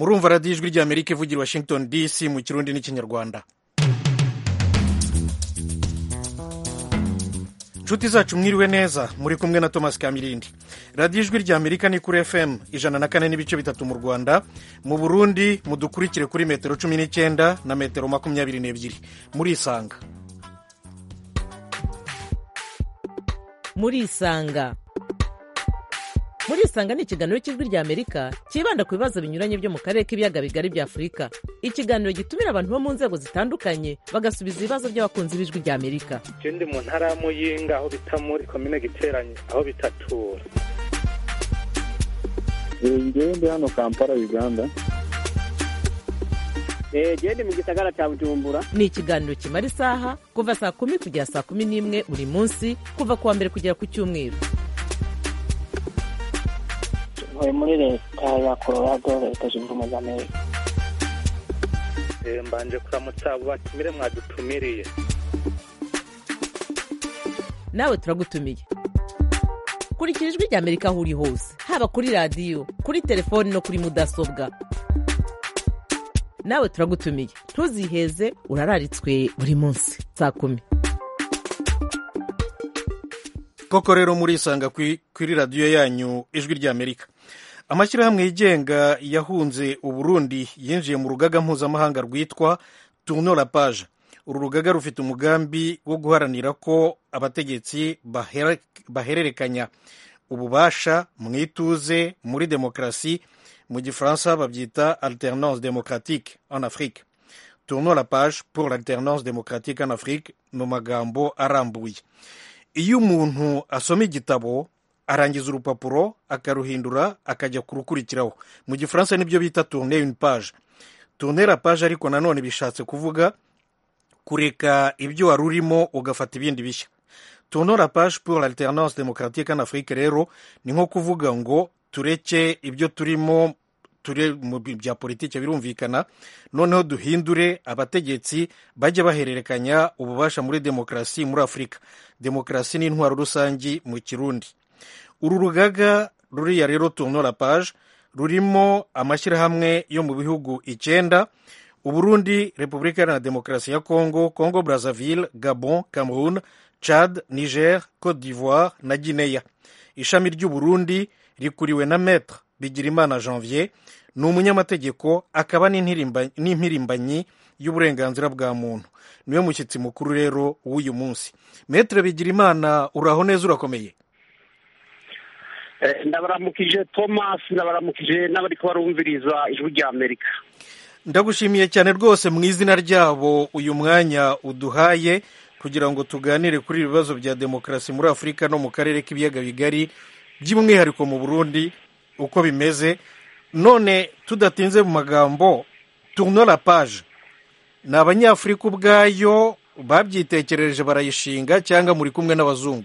murumva radiyo ijwi ry'amerika ivugira i washington dc mu kirundi n'ikinyarwanda inshuti zacu mwiriwe neza muri kumwe na thomas kamirindi radiyo ijwi ry'amerika ni kuri fm ijana na kane n'ibice bitatu mu rwanda mu burundi mudukurikire kuri metero cumi n'icyenda na metero makumyabiri n'ebyiri murisanga murisanga murisanga ni ikiganiro cy'ijwi ry'amerika cyibanda ku bibazo binyuranye byo mu karere k'ibiyaga bigari bya afurika ikiganiro gitumira abantu bo mu nzego zitandukanye bagasubiza ibibazo by'abakunzi b'ijwi ry'amerika ndi mu ntara ya muyinga aho bita muri komine giteranye aho bitatura ngewe ndi hano kampala uganda genda mu gisagara cya bujumbura ni ikiganiro kimara isaha kuva saa kumi kugera saa kumi n'imwe buri munsi kuva ku wa mbere kugera ku cyumweru ntuye muri leta ya colorado leta zunze ubumwe za amerika mbanje kuramutsa abo batumire mwadutumiriye nawe turagutumiye kurikira ijwi ry'amerika aho uri hose haba kuri radiyo kuri telefoni no kuri mudasobwa nawe turagutumiye ntuziheze urararitswe buri munsi saa kumi koko rero murisanga kuri radiyo yanyu ijwi ry'amerika amashyirahamwe yigenga yahunze uburundi yinjiye mu rugaga mpuzamahanga rwitwa tourno la page uru rugaga rufite umugambi wo guharanira ko abategetsi bahererekanya ububasha mu ituze muri demokarasi mu gifaransa babyita alternance démocratique en afrique tourno la page pour l'alternance démocratique en afrique mu magambo arambuye iyo umuntu asoma igitabo arangiza urupapuro akaruhindura akajya kurukurikiraho mu gifaransa nibyo bita tourne une page tourne la page ariko nanone bishatse kuvuga kureka ibyo wari urimo ugafata ibindi bishya tourne la page pour l'alternance démocratique en afrique rero ni nko kuvuga ngo tureke ibyo turimo turi mu bya politiki birumvikana noneho duhindure abategetsi bajye bahererekanya ububasha muri demokarasi muri afurika demokarasi ni intwaro rusange mu kirundi uru rugaga ruriya rero tourno la page rurimo amashyirahamwe yo mu bihugu icyenda uburundi repubulika iharanira demokarasi ya congo congo brazzaville gabon cameroon chad niger cote d'ivoire na guinea ishami ry'uburundi rikuriwe na maître bigirimana janvier ni umunyamategeko akaba n'impirimbanyi y'uburenganzira bwa muntu niwe mushyitsi mukuru rero w'uyu munsi maître bigirimana uraho neza urakomeye ndabaramukije thomas ndabaramukije n'abari kubarumviriza ijwi rya amerika ndagushimiye cyane rwose mu izina ryabo uyu mwanya uduhaye kugira ngo tuganire kuri ibi bibazo bya demokarasi muri afurika no mu karere k'ibiyaga bigari by'umwihariko mu burundi uko bimeze none tudatinze mu magambo tourno la page ni abanyafurika ubwayo babyitekereje barayishinga cyangwa muri kumwe n'abazungu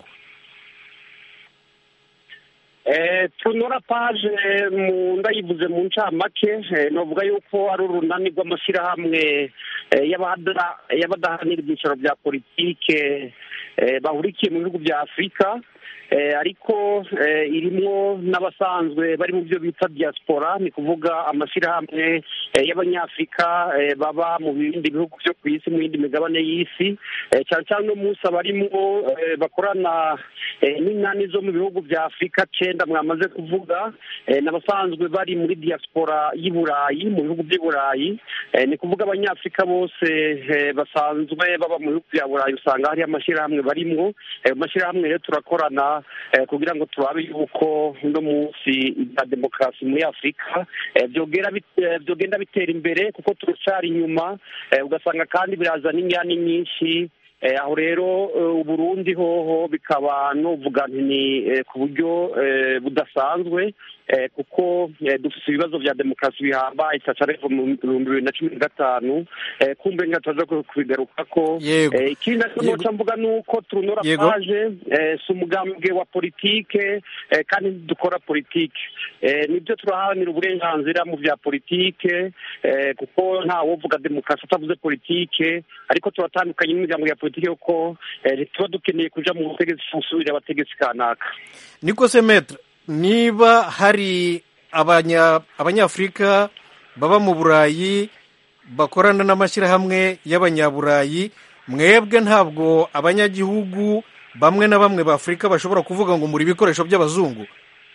tunora paje mu ndayivuze mu ncamake navuga yuko ari urunani rw'amashyirahamwe y'abadahanira ibyicaro bya politike bahurikiye mu bihugu bya afurika ariko irimo n'abasanzwe bari mu byo bita diaspora ni kuvuga amashyirahamwe y'abanyafurika baba mu bindi bihugu byo ku isi mu yindi migabane y'isi cyane cyane uno munsi abarimo bakorana n'inani zo mu bihugu bya afurika cyenda mwamaze kuvuga n'abasanzwe bari muri diaspora y'i burayi mu bihugu by'i burayi ni kuvuga abanyafurika bose basanzwe baba mu bihugu bya burayi usanga hari amashyirahamwe barimo ayo mashyirahamwe rero turakorana kugira ngo turabe yuko uno munsi ibya demokarasi muri afurika byogenda bitera imbere kuko turacyari inyuma ugasanga kandi birazana inyani nyinshi aho rero uburundi hoho bikaba nuvuga ni ku buryo budasanzwe kuko dufite ibibazo bya demokarasi bihambaye cyacarevo mu bihumbi bibiri na cumi na gatanu kumbe nkataza kubigaruka ko ikindi nacyo mvuga ni uko turunora paje si umugambwe wa politike kandi dukora politike nibyo turaharanira uburenganzira mu bya politike kuko ntawovuga demokarasi atavuze politike ariko turatandukanye n'imiryango ya politike kuko tuba dukeneye kuja mu butegetsi gusubira abategetsi kanaka niko se metre niba hari abanyafurika baba mu burayi bakorana n'amashyirahamwe y'abanyaburayi mwebwe ntabwo abanyagihugu bamwe na bamwe b'afurika bashobora kuvuga ngo muri ibikoresho by'abazungu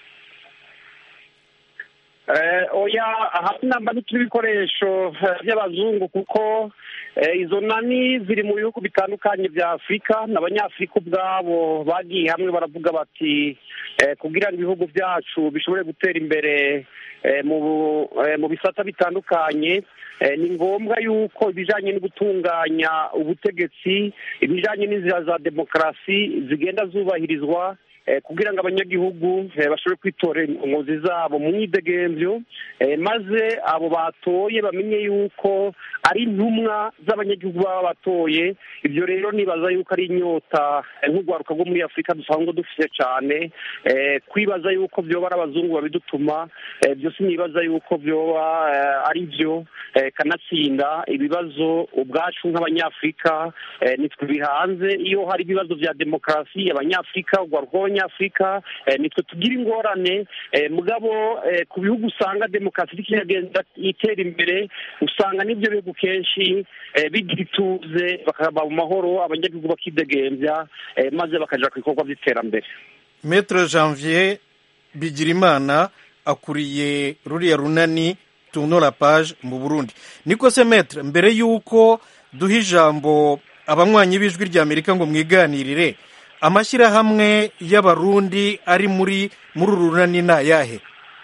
oya hafi namba ntituri ibikoresho by'abazungu kuko izo nani ziri mu bihugu bitandukanye bya afurika n'abanyafurika ubwabo bagiye hamwe baravuga bati kugira ngo ibihugu byacu bishobore gutera imbere mu bisata bitandukanye ni ngombwa yuko ibijyanye no gutunganya ubutegetsi ibijyanye n'inzira za demokarasi zigenda zubahirizwa kugira ngo abanyagihugu bashobore kwitorera inkozi zabo mu myidegemvyo maze abo batoye bamenye yuko ari intumwa z'abanyagihugu baba batoye ibyo rero nibaza yuko ari inyota nk'urwaruka rwo muri afurika dusanzwe dufite cyane kwibaza yuko byoba ari abazungu babidutuma byose nibaza yuko byoba ari byo kanatsinda ibibazo ubwacu nk'abanyafurika nitwe bihanze iyo hari ibibazo bya demokarasi abanyafurika urwaruka rw'abanyafurika nitwe tugira ingorane mugabo ku bihugu usanga demokarasi iriko iragenda itera imbere usanga n'ibyo bihugu kenshi bigira ituze bakaba mu mahoro abanyagihugu bakidegembya maze bakaja ku bikorwa by'iterambere metre janvier bigirimana akuriye ruriya runani tunora page mu burundi niko se metre mbere y'uko duha ijambo abanywanyi b'ijwi ry'amerika ngo mwiganirire amashyirahamwe y'abarundi ari muri muri uru runani ni ayahe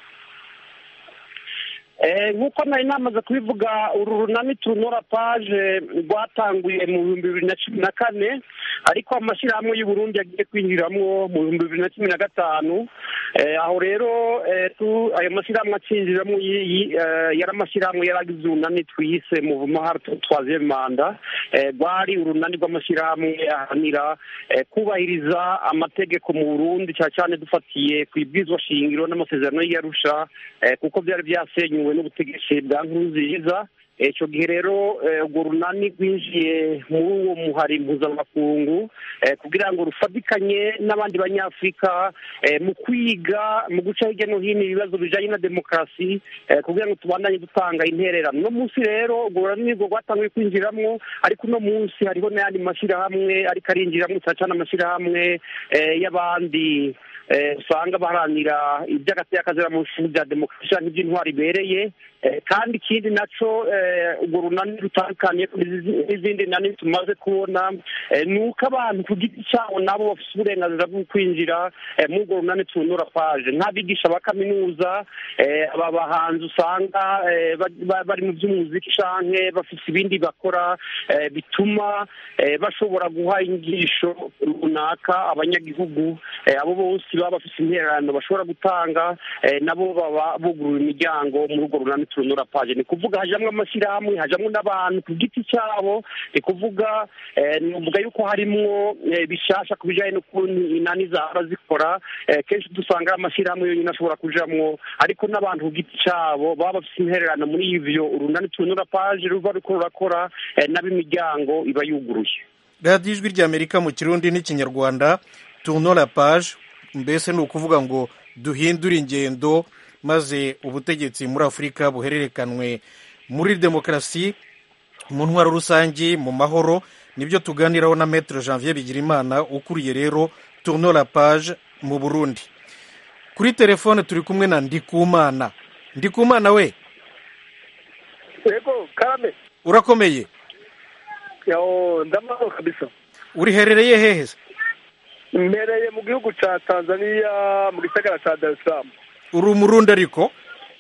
nk'uko nari namaze kubivuga uru runani tunora paje rwatanguye mu bihumbi bibiri na cumi na kane ariko amashyirahamwe y'uburundi yagiye kwinjiramo mu bihumbi bibiri na cumi na gatanu aho rero ayo mashyirahamwe acinjiramo yari amashyirahamwe yari agize urunani twise mu mahara twaziye manda rwari urunani rw'amashyirahamwe ahanira kubahiriza amategeko mu burundi cyane cyane dufatiye ku ibwizwa shingiro n'amasezerano y'iyarusha kuko byari byasenyuwe n'ubutegetsi bwa nkurunziza icyo gihe rero urwo runani rwinjiye muri uwo muhari mpuzamakungu kugira ngo rufatikanye n'abandi banyafurika mu kwiga mu guca hirya no hino ibibazo bijyanye na demokarasi kugira ngo tubandanye dutanga intererano uno munsi rero urwo runani rwo rwatangiye kwinjiramo ariko uno munsi hariho n'ayandi mashyirahamwe ariko arinjiramo cyane cyane amashyirahamwe y'abandi usanga baharanira iby'agateakazira mu bihugu bya demokarasi cyangwa iby'intwari ibereye kandi ikindi nacyo urwo runani rutandukanye n'izindi nani tumaze kubona ni uko abantu ku giti cyabo nabo bafite uburenganzira bwo kwinjira muri urwo runani tunura paje nk'abigisha ba kaminuza aba bahanzi usanga bari mu by'umuziki cyangwa bafite ibindi bakora bituma bashobora guha inyigisho runaka abanyagihugu abo bose baba bafite intererano bashobora gutanga nabo baba buguruye imiryango muri urwo runani tunura paje ni kuvuga hajamwo amashyirahamwe hajamwo n'abantu ku giti cyabo ni kuvuga nuvuga yuko harimwo bishasha ku bijyanye n'ukuntu inani zaba zikora kenshi dusanga ari amashyirahamwe yonyine ashobora kujamwo ariko n'abantu ku giti cyabo baba bafite intererano muri ivyo urunani tunura paje ruba ruriko rurakora n'ab'imiryango iba yuguruye radiyo ijwi ry'amerika mu kirundi n'ikinyarwanda tunora paje mbese ni ukuvuga ngo duhindure ingendo maze ubutegetsi muri afurika buhererekanwe muri demokarasi mu ntwaro rusange mu mahoro nibyo tuganiraho na metero janvier bigirimana ukuriye rero tunora page mu burundi kuri telefone turi kumwe na ndikumana ndikumana we yego karame urakomeye yawo ndamahoro kabisa uriherereye hehe se mbereye mu gihugu cya tanzania mu gisagara cya dar es salaam uri umurundi ariko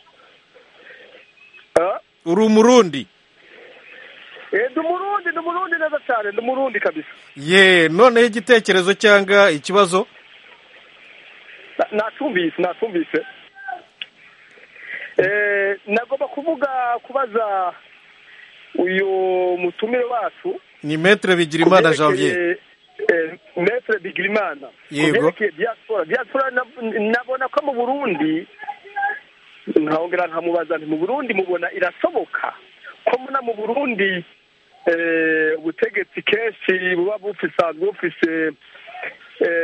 uri umurundi ndi umurundi ndi umurundi neza cyane ndi umurundi kabisa ye noneho igitekerezo cyangwa ikibazo natumvise natumvise nagomba kuvuga kubaza uyu mutumire wacu ni metere bigirimana janvier metere bigirimana yego diaspora diaspora nabona ko mu burundi nkahongera nkamubaza nti mu burundi mubona irasoboka ko muna mu burundi ubutegetsi kenshi buba bufisanzwe bufise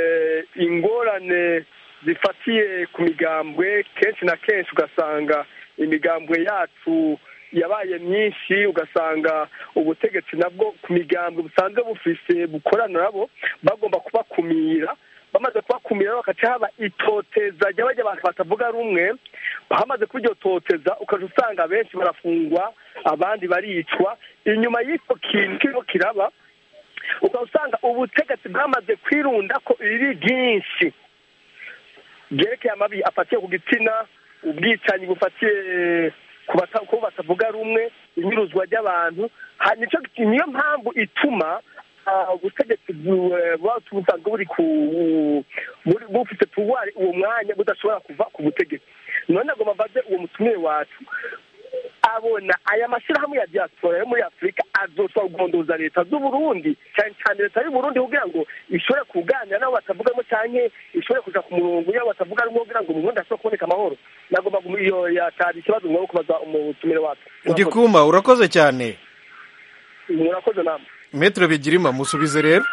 ingorane zifatiye ku migambwe kenshi na kenshi ugasanga imigambwe yacu yabaye myinshi ugasanga ubutegetsi nabwo ku migambwe busanzwe bufise bukorana nabo bagomba kubakumira bamaze kubakumira bagaca haba itoteza ry'abajya abantu batavuga rumwe hamaze kuba iryo toteza ukaja usanga benshi barafungwa abandi baricwa inyuma y'icyo kintu kirimo kiraba ukaba usanga ubutegetsi bwamaze kwirunda ko iri ryinshi byerekeye amabi afatiye ku gitsina ubwicanyi bufatiye ku bata- ku batavuga rumwe inyuruzwa ry'abantu Ha- nico- niyo mpamvu ituma ah, ubutegetsi bu- eh, buba busanzwe buri ku buri- bufite pouvoir uwo mwanya budashobora kuva ku butegetsi none agomba mbaze uwo mutumire wacu abona aya mashyirahamwe ya diaspora yo muri afurika azoshobora kugondoza leta z'uburundi cyane cyane leta y'uburundi kugira ngo ishobore kuganira n'abo batavugamo cyane ishobore kuja ku murongo y'abo batavuga rumwe kugira ngo mu burundi hashobore kuboneka amahoro nagomba gu- iyo yatari ikibazo mwaba kubaza umutumire wacu ndikuma urakoze cyane murakoze namwe metero bigirima musubize rero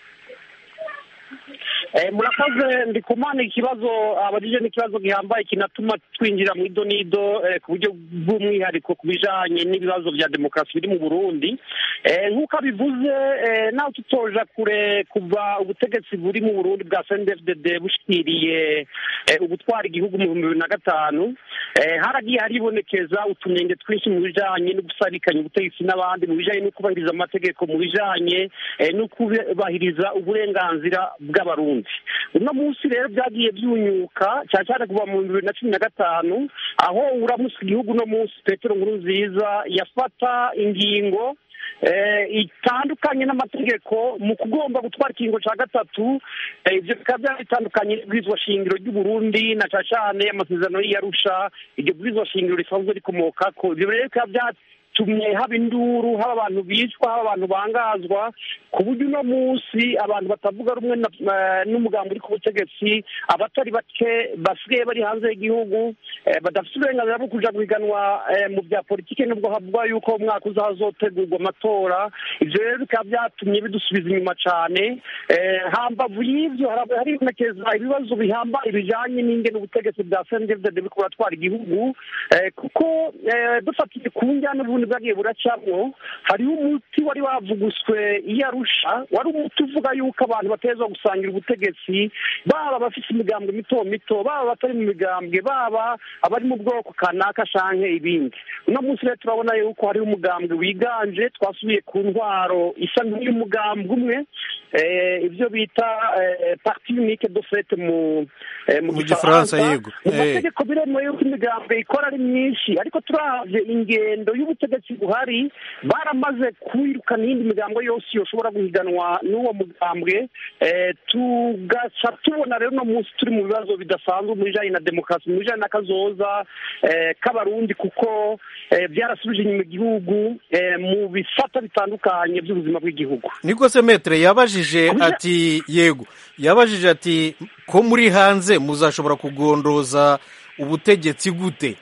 Eh, murakoze ndi kumana ikibazo abajije n'ikibazo gihambaye kinatuma twinjira mu idonido eh, ku buryo bw'umwihariko ku bijanye n'ibibazo vya demokarasi biri mu burundi eh, nk'uko abivuze eh, nawe tutoja kure kuva ubutegetsi buri mu burundi bwa cndfdd bushikiriye eh, ubutwara igihugu mu bihumbi bibiri na gatanu eh, haragiye haribonekeza utunenge twinshi mu bijanye no gusabikanya ubutegetsi n'abandi mu bijanye no kubahiriza amategeko mu bijanye eh, no kubahiriza uburenganzira bw'abarundi uno munsi rero byagiye byunyuka cyane cyane kuva mu bibiri na cumi na gatanu aho uramutse igihugu uno munsi petero nkuru nziza yafata ingingo eh, itandukanye n'amategeko mu kugomba gutwara ikingo cya gatatu eh, ibyo bikaba byari bitandukanye n'ibwirizwa shingiro ry'uburundi na cyane cyane amasezerano y'iyarusha iryo bwirizwa shingiro risanzwe rikomoka ko ibyo rero bikaba byatumye haba induru haba abantu bicwa haba abantu bangazwa ku buryo uno munsi abantu batavuga rumwe na- eh, n'umugambi uri ku butegetsi abatari bake basigaye bari hanze y'igihugu eh, badafite uburenganzira bwo kuja guhiganwa eh, mu bya politiki nubwo havugwa yuko umwaka uza hazotegurwa amatora ivyo rero bikaba byatumye bidusubiza inyuma cane Eh, hambavu y'ivyo hari- haribonekeza ibibazo bihambaye bijanye n'ingene ubutegetsi bwa sendevdede buriko buratwara igihugu eh, kuko eh, dufatiye ku njyana ubundi bwagiye buracamwo hariho umuti wari wavuguswe iyo arusha wari umuti uvuga yuko abantu batezwa gusangira ubutegetsi baba abafite imigambwe mito mito baba abatari mu migambwe baba abari mu bwoko kanaka canke ibindi uno munsi rero turabona yuko hariho umugambwe wiganje twasubiye ku ntwaro isa nk'iy'umugambwe umwe eh, ibyo bita eh, parti unique de fait mu eh, Mu Gifaransa, yego. mu Eh. mategeko biremewe yuko imigambwe ikora ari myinshi ariko turavye ingendo y'ubutegetsi buhari baramaze kwirukana iyindi migambo yose yoshobora guhiganwa n'uwo mugambwe eh, tugaca tubona rero uno munsi turi mu bibazo bidasanzwe mu bijanye na demokarasi mu bijanye n'akazoza eh, k'abarundi kuko eh, byarasubije inyuma igihugu eh, mu bisata bitandukanye by'ubuzima bw'igihugu niko se metere yabajije Kubija- ati yego yabajije ati ko muri hanze muzashobora kugondoza ubutegetsi gute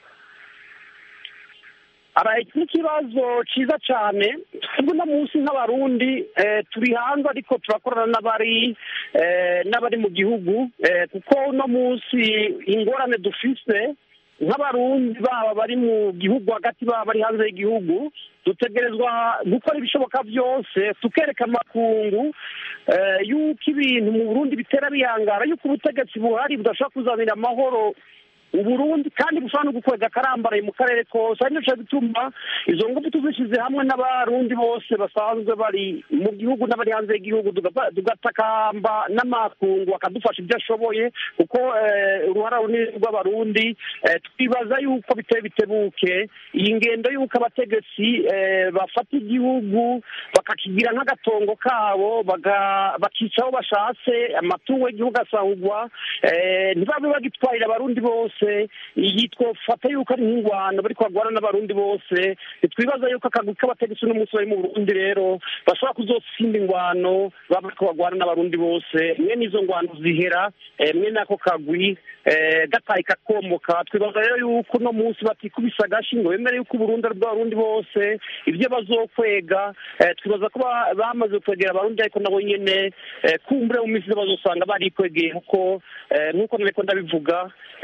araye n'ikibazo cyiza cyane twebwe uno munsi nk'abarundi eh, turi hanze ariko turakorana n'abari eh, n'abari mu gihugu eh, kuko uno munsi ingorane dufise nk'abarundi baba bari mu gihugu hagati baba bari hanze y'igihugu dutegerezwa gukora ibishoboka byose tukereka amakungu eh, yuko ibintu mu burundi bitera bihangara yuko ubutegetsi buhari budashobora kuzanira amahoro uburundi kandi bushobora no gukwega akarambaraye mu karere kose ari naco gituma izo ngufu tuzishyize hamwe n'abarundi bose basanzwe bari mu gihugu n'abari hanze y'igihugu tugapa- tugatakamba n'amakungu akadufasha ibyo ashoboye kuko eh, uruhara runini rw'abarundi eh, twibaza yuko biteye bitebuke iyi ngendo y'uko abategetsi eh, bafata igihugu bakakigira nk'agatongo kabo baga- bakica aho bashatse amatungo y'igihugu asahugwa eh, ntibabe bagitwarira abarundi bose iyi twofata yuko ari nk'ingwano bariko bagwana n'abarundi bose ntitwibaza yuko akagwi k'abategetsi uno munsi bari mu burundi rero bashobora kuzotsinda ingwano baba bariko bagwana n'abarundi bose mwe n'izo ngwano zihera eh, mwe n'ako kagwi eh, gataye kakomoka twibaza rero yuko uno munsi batikubise agashi ngo bemere yuko uburundi ari bw'abarundi bose ibyo bazokwega eh, twibaza ko ba- bamaze kwegera abarundi ariko nabo nyene eh, kumbure mu minsi iza bazosanga barikwegeye kuko eh, nk'uko nariko ndabivuga eh, ingwa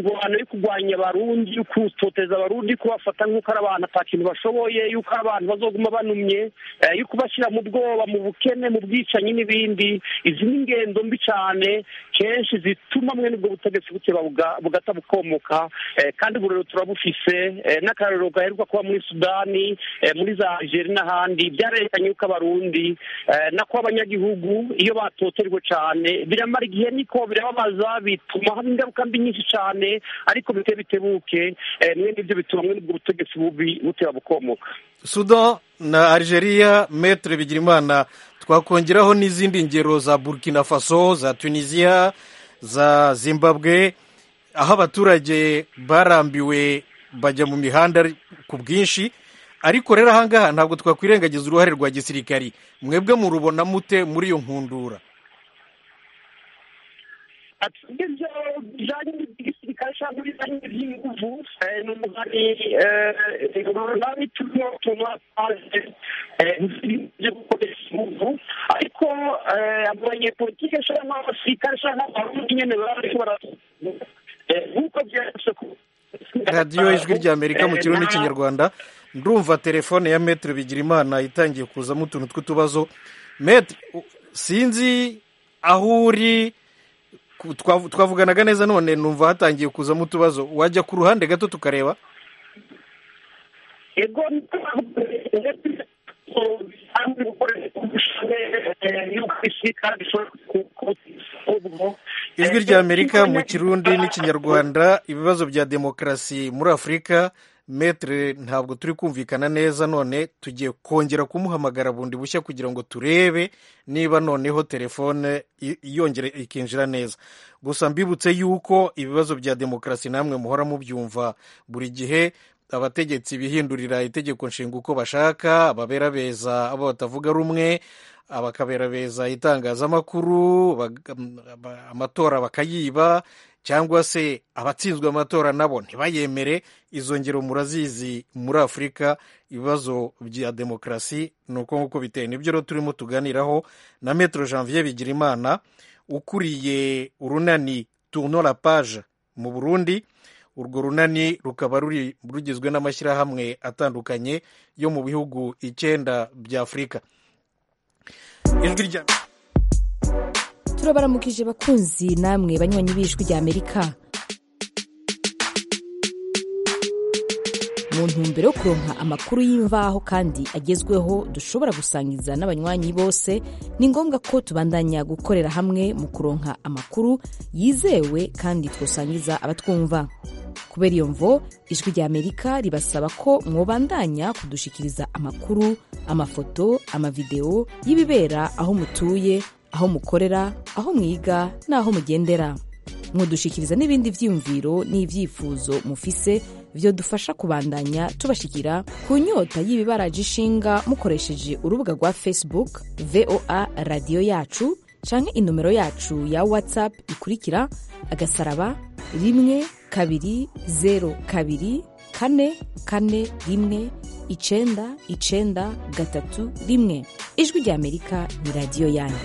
mirwano yo kurwanya abarundi yo kutoteza abarundi kubafata nk'uko ari abantu ata kintu bashoboye yuko ari abantu bazoguma banumye eh, yo kubashyira mu bwoba mu bukene mu bwicanyi n'ibindi izi ni ingendo mbi cyane kenshi zituma mwene ubwo butegetsi buteba buga- bugata bukomoka eh, kandi ubu rero turabufise eh, n'akarorero gaheruka kuba muri sudani eh, muri za algeria n'ahandi byarerekanye yuko abarundi eh, nako abanyagihugu iyo batoterwa cyane biramara igihe niko birababaza bituma haba ingaruka mbi nyinshi cyane ariko bite bitebuke eh, mwene ibyo bituma mwene ubwo butegetsi bubi buteba bukomoka sudan na algeria metre bigirimana twakongeraho n'izindi ngero za burkina faso za tunisia za zimbabwe aho abaturage barambiwe bajya mu mihanda ku bwinshi ariko rero ahangaha ntabwo twakwirengagiza uruhare rwa gisirikari mwebwe murubona mute muri iyo nkundura ibyo bijyanye n'igisirikare cyangwa ibijyanye n'iby'inguvu eh, ni umugani runani turimo tunapaje byo gukoresha inguvu ariko eh, abanyepolitike cyangwa abasirikare cyangwa abarundi nyine baba bariko bara eh, nk'uko byanditse ku radiyo ijwi rya amerika mu Eh, kirundi na- n'ikinyarwanda ndumva telefone ya metre bigirimana itangiye kuzamo utuntu tw'utubazo metre u- sinzi aho uri ku- twavu- twavuganaga neza none numva hatangiye kuzamo utubazo wajya ku ruhande gato tukareba ego bisanzwe gukoresha y'uko igisirikare gishobora ku- ijwi rya amerika mu kirundi n'ikinyarwanda ibibazo bya demokarasi muri afurika metre ntabwo turi kumvikana neza none tugiye kongera kumuhamagara bundi bushya kugira ngo turebe niba noneho telefone i- yongera ikinjira neza gusa mbibutse yuko ibibazo bya demokarasi namwe muhora mubyumva buri gihe abategetsi bihindurira itegeko nshinga uko bashaka ababerabeza abo batavuga rumwe abakaberabeza itangazamakuru baga- ba- amatora bakayiba cyangwa se abatsinzwe amatora nabo ntibayemere izo ngero murazizi muri afurika ibibazo bya demokarasi ni uko nguko biteye nibyo rero turimo tuganiraho na metero janvier bigirimana ukuriye urunani tourno la page mu burundi urwo runani rukaba ruri rugizwe n'amashyirahamwe atandukanye yo mu bihugu icyenda bya afurika ijwi rya turabaramukije bakunzi namwe banywanyi b'ijwi rya amerika mu ntumbero yo kuronka amakuru y'imvaho kandi agezweho dushobora gusangiza n'abanywanyi bose ni ngombwa ko tubandanya gukorera hamwe mu kuronka amakuru yizewe kandi twosangiza abatwumva kubera iyo mvo ijwi rya amerika ribasaba ko mwobandanya kudushikiriza amakuru amafoto amavideo y'ibibera aho mutuye aho mukorera aho mwiga n'aho mugendera mwodushikiriza n'ibindi vyiyumviro n'ivyifuzo mufise vyodufasha kubandanya tubashikira ku nyota y'ibibaraje ishinga mukoresheje urubuga rwa facebook voa radiyo yacu canke inomero yacu ya whatsapp ikurikira agasaraba rimwe kabiri zero kabiri kane kane rimwe icenda icenda gatatu rimwe ijwi rya amerika ni radiyo yanyu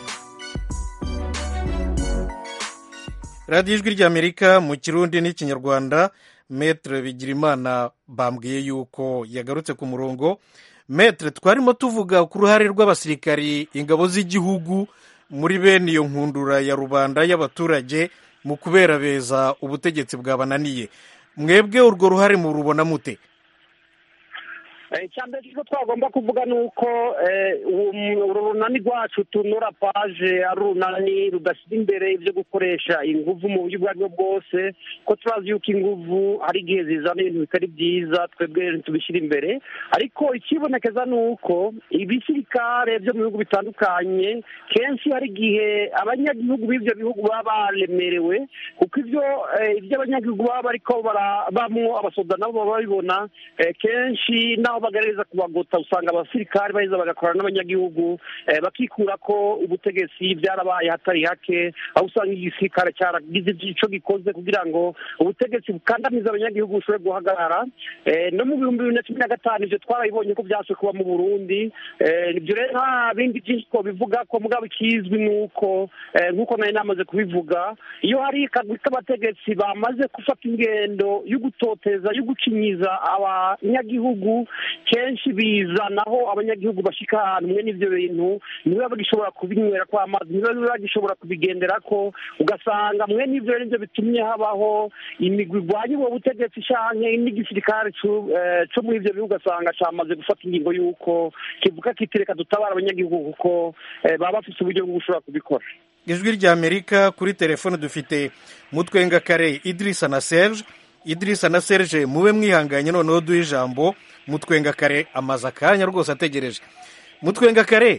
radiyo ijwi rya amerika mu kirundi n'ikinyarwanda metre bigirimana bambwiye yuko yagarutse ku murongo metre twarimo tuvuga ku ruhare rw'abasirikari ingabo z'igihugu muri bene iyo nkundura ya rubanda y'abaturage mu kuberabeza ubutegetsi bwabananiye mwebwe urwo ruhare murubona mute icya mbere cyo twagomba kuvuga ni uko uru runani rwacu tunura paje ari urunani rudashyira imbere ibyo gukoresha ingufu mu buryo ubwo ari bwo bwose ko turazi yuko ingufu hari igihe zizana ibintu bitari byiza twebwe tubishyira imbere ariko ikibonekeza ni uko ibisirikare byo mu bihugu bitandukanye kenshi hari igihe abanyagihugu b'ibyo bihugu baba baremerewe kuko ibyo ibyo abanyagihugu baba bariko barabamwo abasoda nabo baba babibona kenshi naho naho bagerageza kubagota usanga abasirikare baheza bagakorana n'abanyagihugu eh, bakikura ko ubutegetsi byarabaye hatari hake aho usanga igisirikare cyaragize ico gikoze kugira ngo ubutegetsi bukandamiza abanyagihugu bushobore guhagarara Eh, no mu bihumbi bibiri na cumi na gatanu ivyo twarabibonye ko vyashe kuba mu burundi Eh, ibyo rero nta bindi byinshi twobivuga ko mugabo ikizwi ni uko eh, nk'uko nari namaze kubivuga iyo hari akagwi k'abategetsi bamaze gufata ingendo yo gutoteza yo gucinyiza abanyagihugu kenshi bizanaho abanyagihugu bashika ahantu mwe n'ivyo bintu niwe bagishobora kubinywera kw'amazi niwe bagishobora kubigendera ko ugasanga mwe n'ivyo rero nivyo bitumye habaho imigwi igwanya ubwo butegetsi canke n'igisirikare cu- eh, co muri ivyo bihugu ugasanga camaze gufata ingingo y'uko kivuga kiti reka dutabara abanyagihugu kuko eh, baba bafise uburyo bwo gushobora kubikora ijwi rya amerika kuri telefone dufite mutwenga kare idirisa na serge idirisa na serge mube mwihanganye noneho duhe ijambo mutwenga kare amaze akanya rwose ategereje mutwenga kare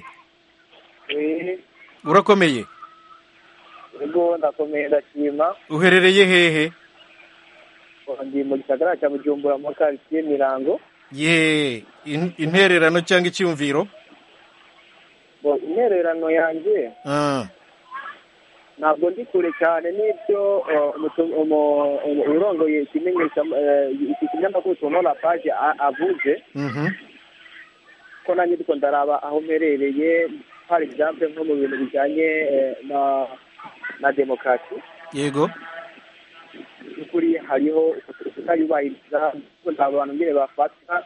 urakomeye ubwo ndakomeye ndashima uherereye hehe ndi mu gisagara cya bujumbura mu karitsiye mirango ye in- intererano cyangwa icyumviro Bo, intererano yanjye Ah, ntabwo ndi kure cyane n'ibyo uh, umutu- umu- umu- urongoye ikimenyesha eh, iki kinyamakuru tonora paje a- avuze mhm. ko nanjye ndiko ndaraba aho mperereye par exemple nko mu bintu bijyanye eh, na na demokarasi yego by'ukuri hariho kutayubahiriza nta abantu nyine bafata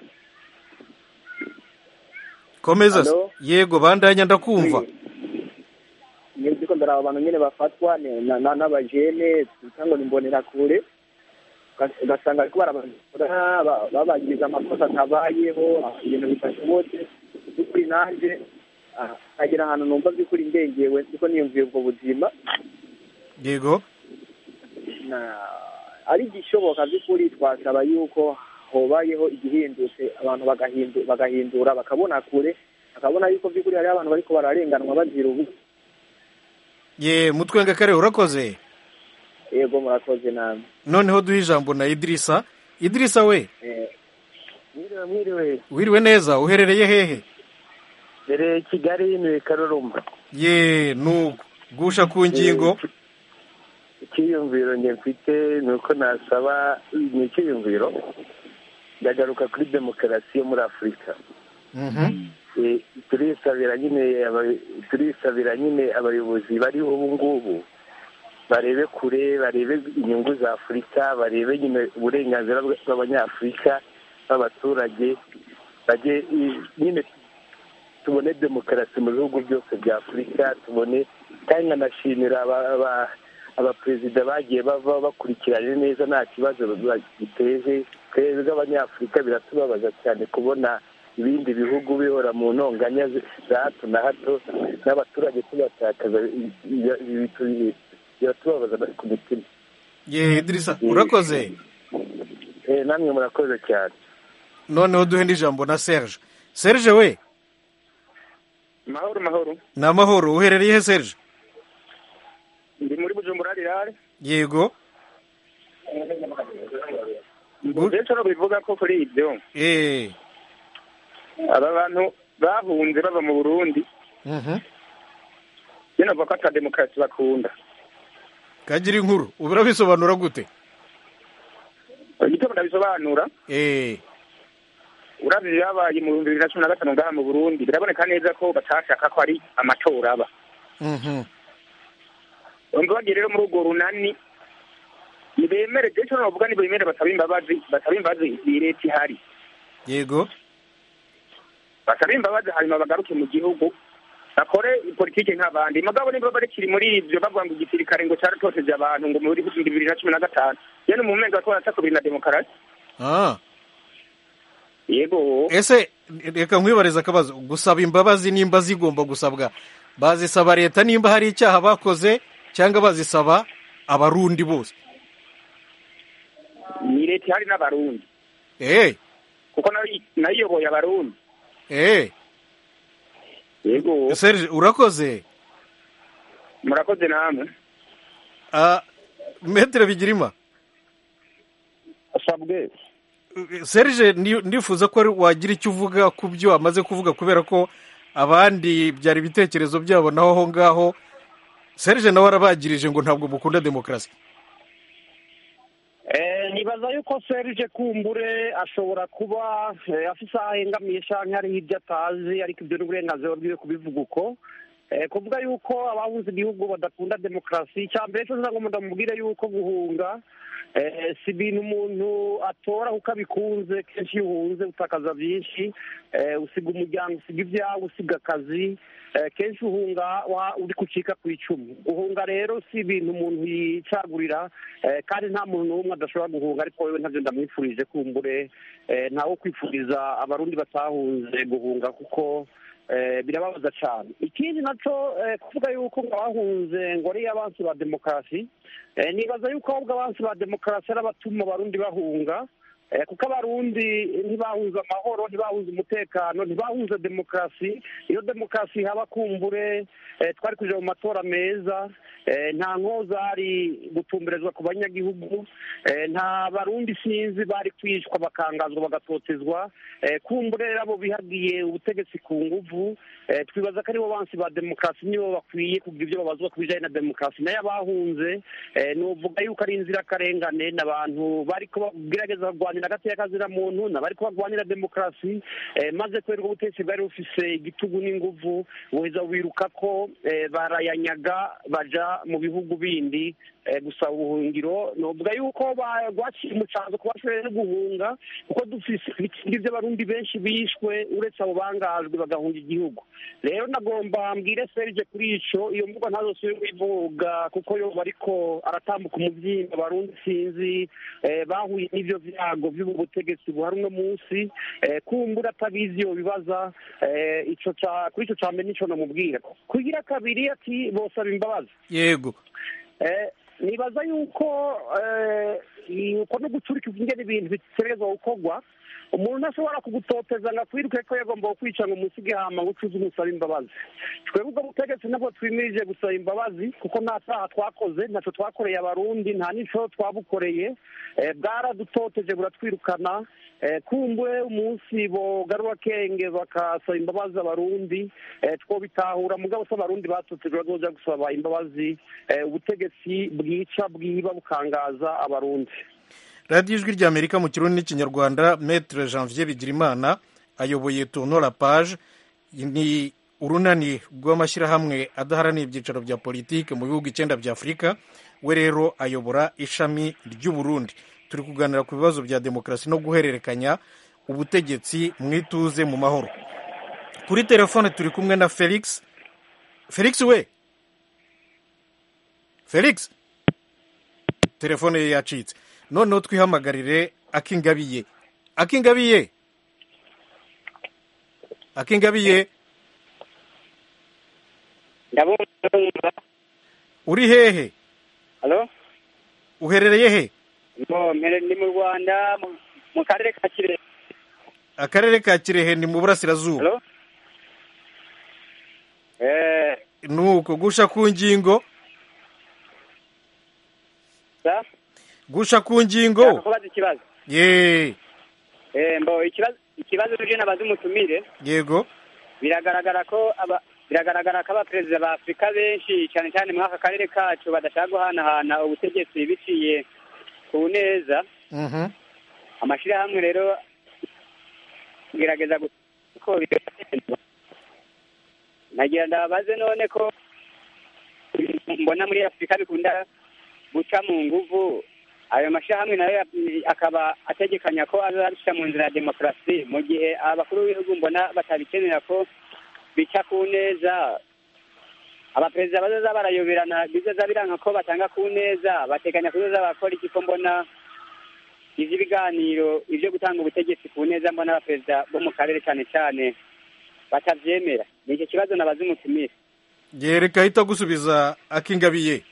komeza se. Hello? yego bandanya ndakumva niyo ndiko ndaraba abantu nyine bafatwa ne- na- na- n'abajene twita ngo ni imbonerakure ugas- ugasanga ariko barabakora ba- babagiriza amakosa atabayeho ibintu bidashobotse by'ukuri nanjye ah, nkagera ahantu numva by'ukuri ndengewe ndiko niyumviye ubwo buzima yego na ari igishoboka by'ukuri twasaba yuko hobayeho igihindutse abantu bagahindu- bagahindura bakabona kure bakabona yuko by'ukuri hariho abantu bariko bararenganwa bazira ubu ye mutwenga kare urakoze yego murakoze namwe noneho duhe ijambo na idirisa idirisa we Eh, mwiriwe mwiriwe wiriwe neza uherereye hehe dore kigali ni karoroma ye nuko gusha ku ngingo icyiyumviro njye mfite ni uko nasaba ni icyiyumviro ndagaruka kuri demokarasi yo muri afurika Mhm. Eh, turisabira nyine aba- turisabira nyine abayobozi bariho ubu ngubu barebe kure barebe inyungu za afurika barebe nyine uburenganzira bwa- bw'abanyafurika b'abaturage bajye i- nyine tubone demokarasi mu bihugu byose bya afurika tubone kandi nkanashimira aba- aba- abaperezida bagiye bava bakurikiranye neza nta kibazo giteje twebwe abanyafurika biratubabaza cyane kubona ibindi bihugu bihora mu ntonganya zi- za hato na hato n'abaturage tubatakaza i- i- ibi tu- biratubabaza ku mitima ye idirisa urakoze Eh, namwe murakoze cyane noneho duhe n'ijambo na serge serge we mahoro mahoro ni amahoro uherereye he serge ndi muri bujumbura rirare yego rero bivuga ko kuri ibyo eh aba bantu bahunze bava mu burundi mhm. njye navuga ko ata demokarasi bakunda kagira inkuru ubu urabisobanura gute igitabo ndabisobanura eh uravye byabaye mu bihumbi bibiri na cumi na gatanu ngaha mu burundi biraboneka neza ko batashaka ko ari amatora aba mhm. bumva bagiye rero muri urwo runani nibemere je cyo navuga nibemere basaba imbabazi basaba imbabazi iyi leta ihari yego basaba imbabazi hanyuma bagaruke mu gihugu bakore politiki nk'abandi mugabo niba barikiri muri ibyo bavuga ngo igisirikare ngo cyaratoteje abantu ngo muri bibiri na cumi na gatanu yene mu mpinga ko baracakubiri na demokarasi ah yego ese reka nkwibariza akabazo gusaba imbabazi nimba zigomba gusabwa bazisaba leta nimba hari icyaha bakoze cyangwa bazisaba abarundi bose ni leta ihari n'abarundi eh kuko nayo nayiyoboye abarundi eh yego serge urakoze murakoze namwe ah metere bigirima asabwe serge ni- ndifuza ko ari- wagira icyo uvuga ku byo amaze kuvuga kubera ko abandi byari ibitekerezo byabo naho aho ngaho serge nawe arabagirije ngo ntabwo mukunda demokarasi Eh, nibaza yuko serge kumbure ashobora kuba eh, afise aho ahengamiye canke hariho ibyo atazi ariko ibyo ni uburenganzira bwiwe kubivuga uko Eh, kuvuga yuko abahunze igihugu badakunda demokarasi icya mbere cyo ngo ndamubwire yuko guhunga eh, si ibintu umuntu atora kuko abikunze kenshi iyo uhunze utakaza byinshi eh, usiga umuryango usiga ibyawe usiga akazi eh, kenshi uhunga wa- uri kucika ku icumu guhunga rero si ibintu umuntu yicagurira eh, kandi nta muntu n'umwe adashobora guhunga ariko wewe ntabyo ndamwifurije kumbure eh, ntawo kwifuriza abarundi batahunze guhunga kuko eh, birababaza cyane ikindi nacyo eh, kuvuga yuko ngo abahunze ngo ari abansi ba demokarasi eh, nibaza yuko ahubwo abansi ba demokarasi ari abatuma abarundi bahunga Eh, kuko abarundi ntibahunze amahoro ntibahunze umutekano ntibahunze demokarasi iyo demokarasi haba kumbure eh, twari kuja mu matora meza eh, nta nkozari gutumberezwa ku banyagihugu eh, nta barundi sinzi bari kwicwa bakangazwa bagatotezwa eh, kumbure rero abo bihagiye ubutegetsi ku nguvu eh, twibaza ko aribo bansi ba demokarasi nibo bakwiye kugira ibyo babazwa ku bijanye na demokarasi nayo abahunze eh, novuga yuko ari inzirakarengane n'abantu bariko bagerageza kurwanira agateka kazira muntu n'abariko barwanira demokarasi eh, maze kubera ubwo ubutegetsi bwari bufise igitugu n'inguvu buheza wiruka ko eh, barayanyaga baja mu bihugu bindi eh, gusaba ubuhungiro novuga yuko ba- rwaciye umucanzo ku bashoboye no guhunga kuko dufise ibikindi by'abarundi benshi bishwe uretse abo bangajwe bagahunga igihugu rero nagomba mbwire serge kuri ico iyo mvugo ntazosubire kuyivuga kuko yoba ariko aratambuka umuvyimba abarundi sinzi eh, bahuye n'ivyo vyago vy'ubu butegetsi buhari uno munsi eh, kumbura atabizi yobibaza eh, ico ca kuri ico ca mbere nico namubwira kugira kabiri ati bosaba imbabazi yego Eh, nibaza yuko eh, uko no gucurika ingene ibintu bitegerezwa gukorwa umuntu ntashobora kugutoteza ngo akwiruke ko yagomba kwica ngo umusige hama ngo ucuze umusaba imbabazi twebwe ubwo butegetsi nabwo twimirije gusaba imbabazi kuko nta cyaha twakoze ntacyo twakoreye abarundi nta n'ico twabukoreye eh, bwaradutoteje buratwirukana eh, kumbure umunsi bogarura kenge bakasaba imbabazi abarundi eh, twobitahura mugabo se abarundi batotejwe bazoja gusaba imbabazi eh, ubutegetsi bwica bwiba bukangaza abarundi radiyo ijwi ry'amerika mu kirundi n'ikinyarwanda metere janvier bigirimana ayoboye tourno la page ni urunani rw'amashyirahamwe adaharanira ibyicaro bya politiki mu bihugu icyenda bya afurika we rero ayobora ishami ry'uburundi turi kuganira ku bibazo bya demokarasi no guhererekanya ubutegetsi mu ituze mu mahoro kuri telefone turi kumwe na felix felix we felix telefone ye yacitse noneho twihamagarire akingabiye akingabiye akingabiye ndabumva uri hehe halo uherereye he no mpere ndi mu rwanda mu- mu karere ka kirehe akarere ka kirehe ni mu burasirazuba halo eh nuko gusha ku ngingo sa gusha ku ngingo kubaza ikibazo ye eh mbo ikibazo ikibazo tuje nabaza umutumire yego biragaragara ko aba biragaragara ko abaperezida ba afurika benshi cyane cyane muri aka karere kacu badashaka guhanahana ubutegetsi biciye ku neza Mhm. amashyirahamwe rero gerageza ko bigenda nagira ndabaze none ko ibintu mbona muri afurika bikunda guca mu nguvu ayo mashyirahamwe nayo ya- akaba ategekanya ko azabishyira mu nzira ya demokarasi mu gihe abakuru b'ibihugu mbona batabikenera ko bica ku neza abaperezida bazoza barayoberana bizoza biranga ko batanga ku neza bateganya kuzoza bakora iki ko mbona ivy'ibiganiro ivyo gutanga ubutegetsi ku neza mbona abaperezida bo mu karere cyane cyane batavyemera ni icyo kibazo nabaza umutumire yereka ahita gusubiza akingabiye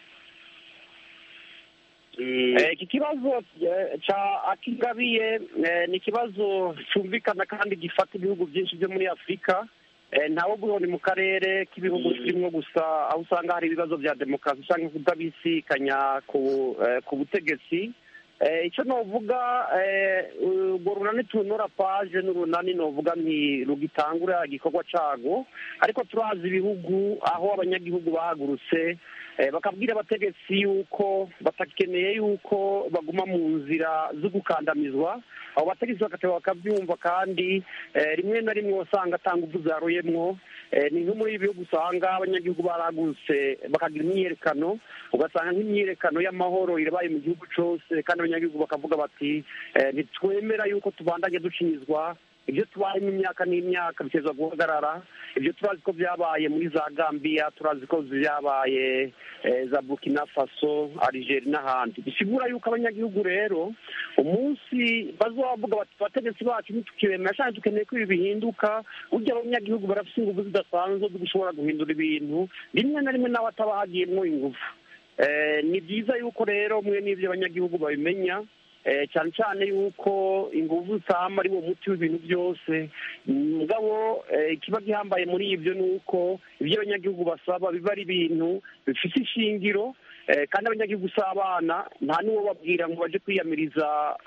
Eh, iki kibazo eh, ca akingabiye eh, ni ikibazo cyumvikana kandi gifata ibihugu byinshi byo muri afurika Eh, ntawo guhoni mu karere k'ibihugu turimo gusa aho usanga hari ibibazo bya demokarasi cyangwa kudabisikanya ku eh, ku butegetsi icyo novuga urwo runani tunura paje n'urunani novuga nti rugitangura igikorwa cyago ariko turazi ibihugu aho abanyagihugu bahagurutse bakabwira abategetsi yuko batakeneye yuko baguma mu nzira zo gukandamizwa abo bategetsi bagateba bakabyumva kandi rimwe na rimwe wasanga atanga uvu zaruyemwo ni nko muri ibi bihugu usanga abanyagihugu baragurutse bakagira imyiyerekano ugasanga nk'imyiyerekano y'amahoro irabaye mu gihugu cyose kandi abanyagihugu bakavuga bati ntitwemera yuko tubandanye ducinyizwa ibyo tubayemo imyaka n'imyaka biteza guhagarara ibyo turazi ko byabaye muri za gambia turazi ko byabaye za burkina faso algeria n'ahandi bisigura yuko abanyagihugu rero umunsi bazavuga bati abategetsi bacu ntitukibemera cyane dukeneye ko ibi bihinduka burya abanyagihugu barafite ingufu zidasanzwe zo gushobora guhindura ibintu rimwe na rimwe nawe ataba hagiyemo ingufu ni byiza yuko rero mwe n'ibyo abanyagihugu babimenya cyane cyane yuko ingufu zitama ari wo muti w'ibintu byose mugabo ikiba gihambaye muri ibyo ni uko ibyo abanyagihugu basaba biba ari ibintu bifite ishingiro kandi abanyagihugu si abana nta n'uwo babwira ngo baje kwiyamiriza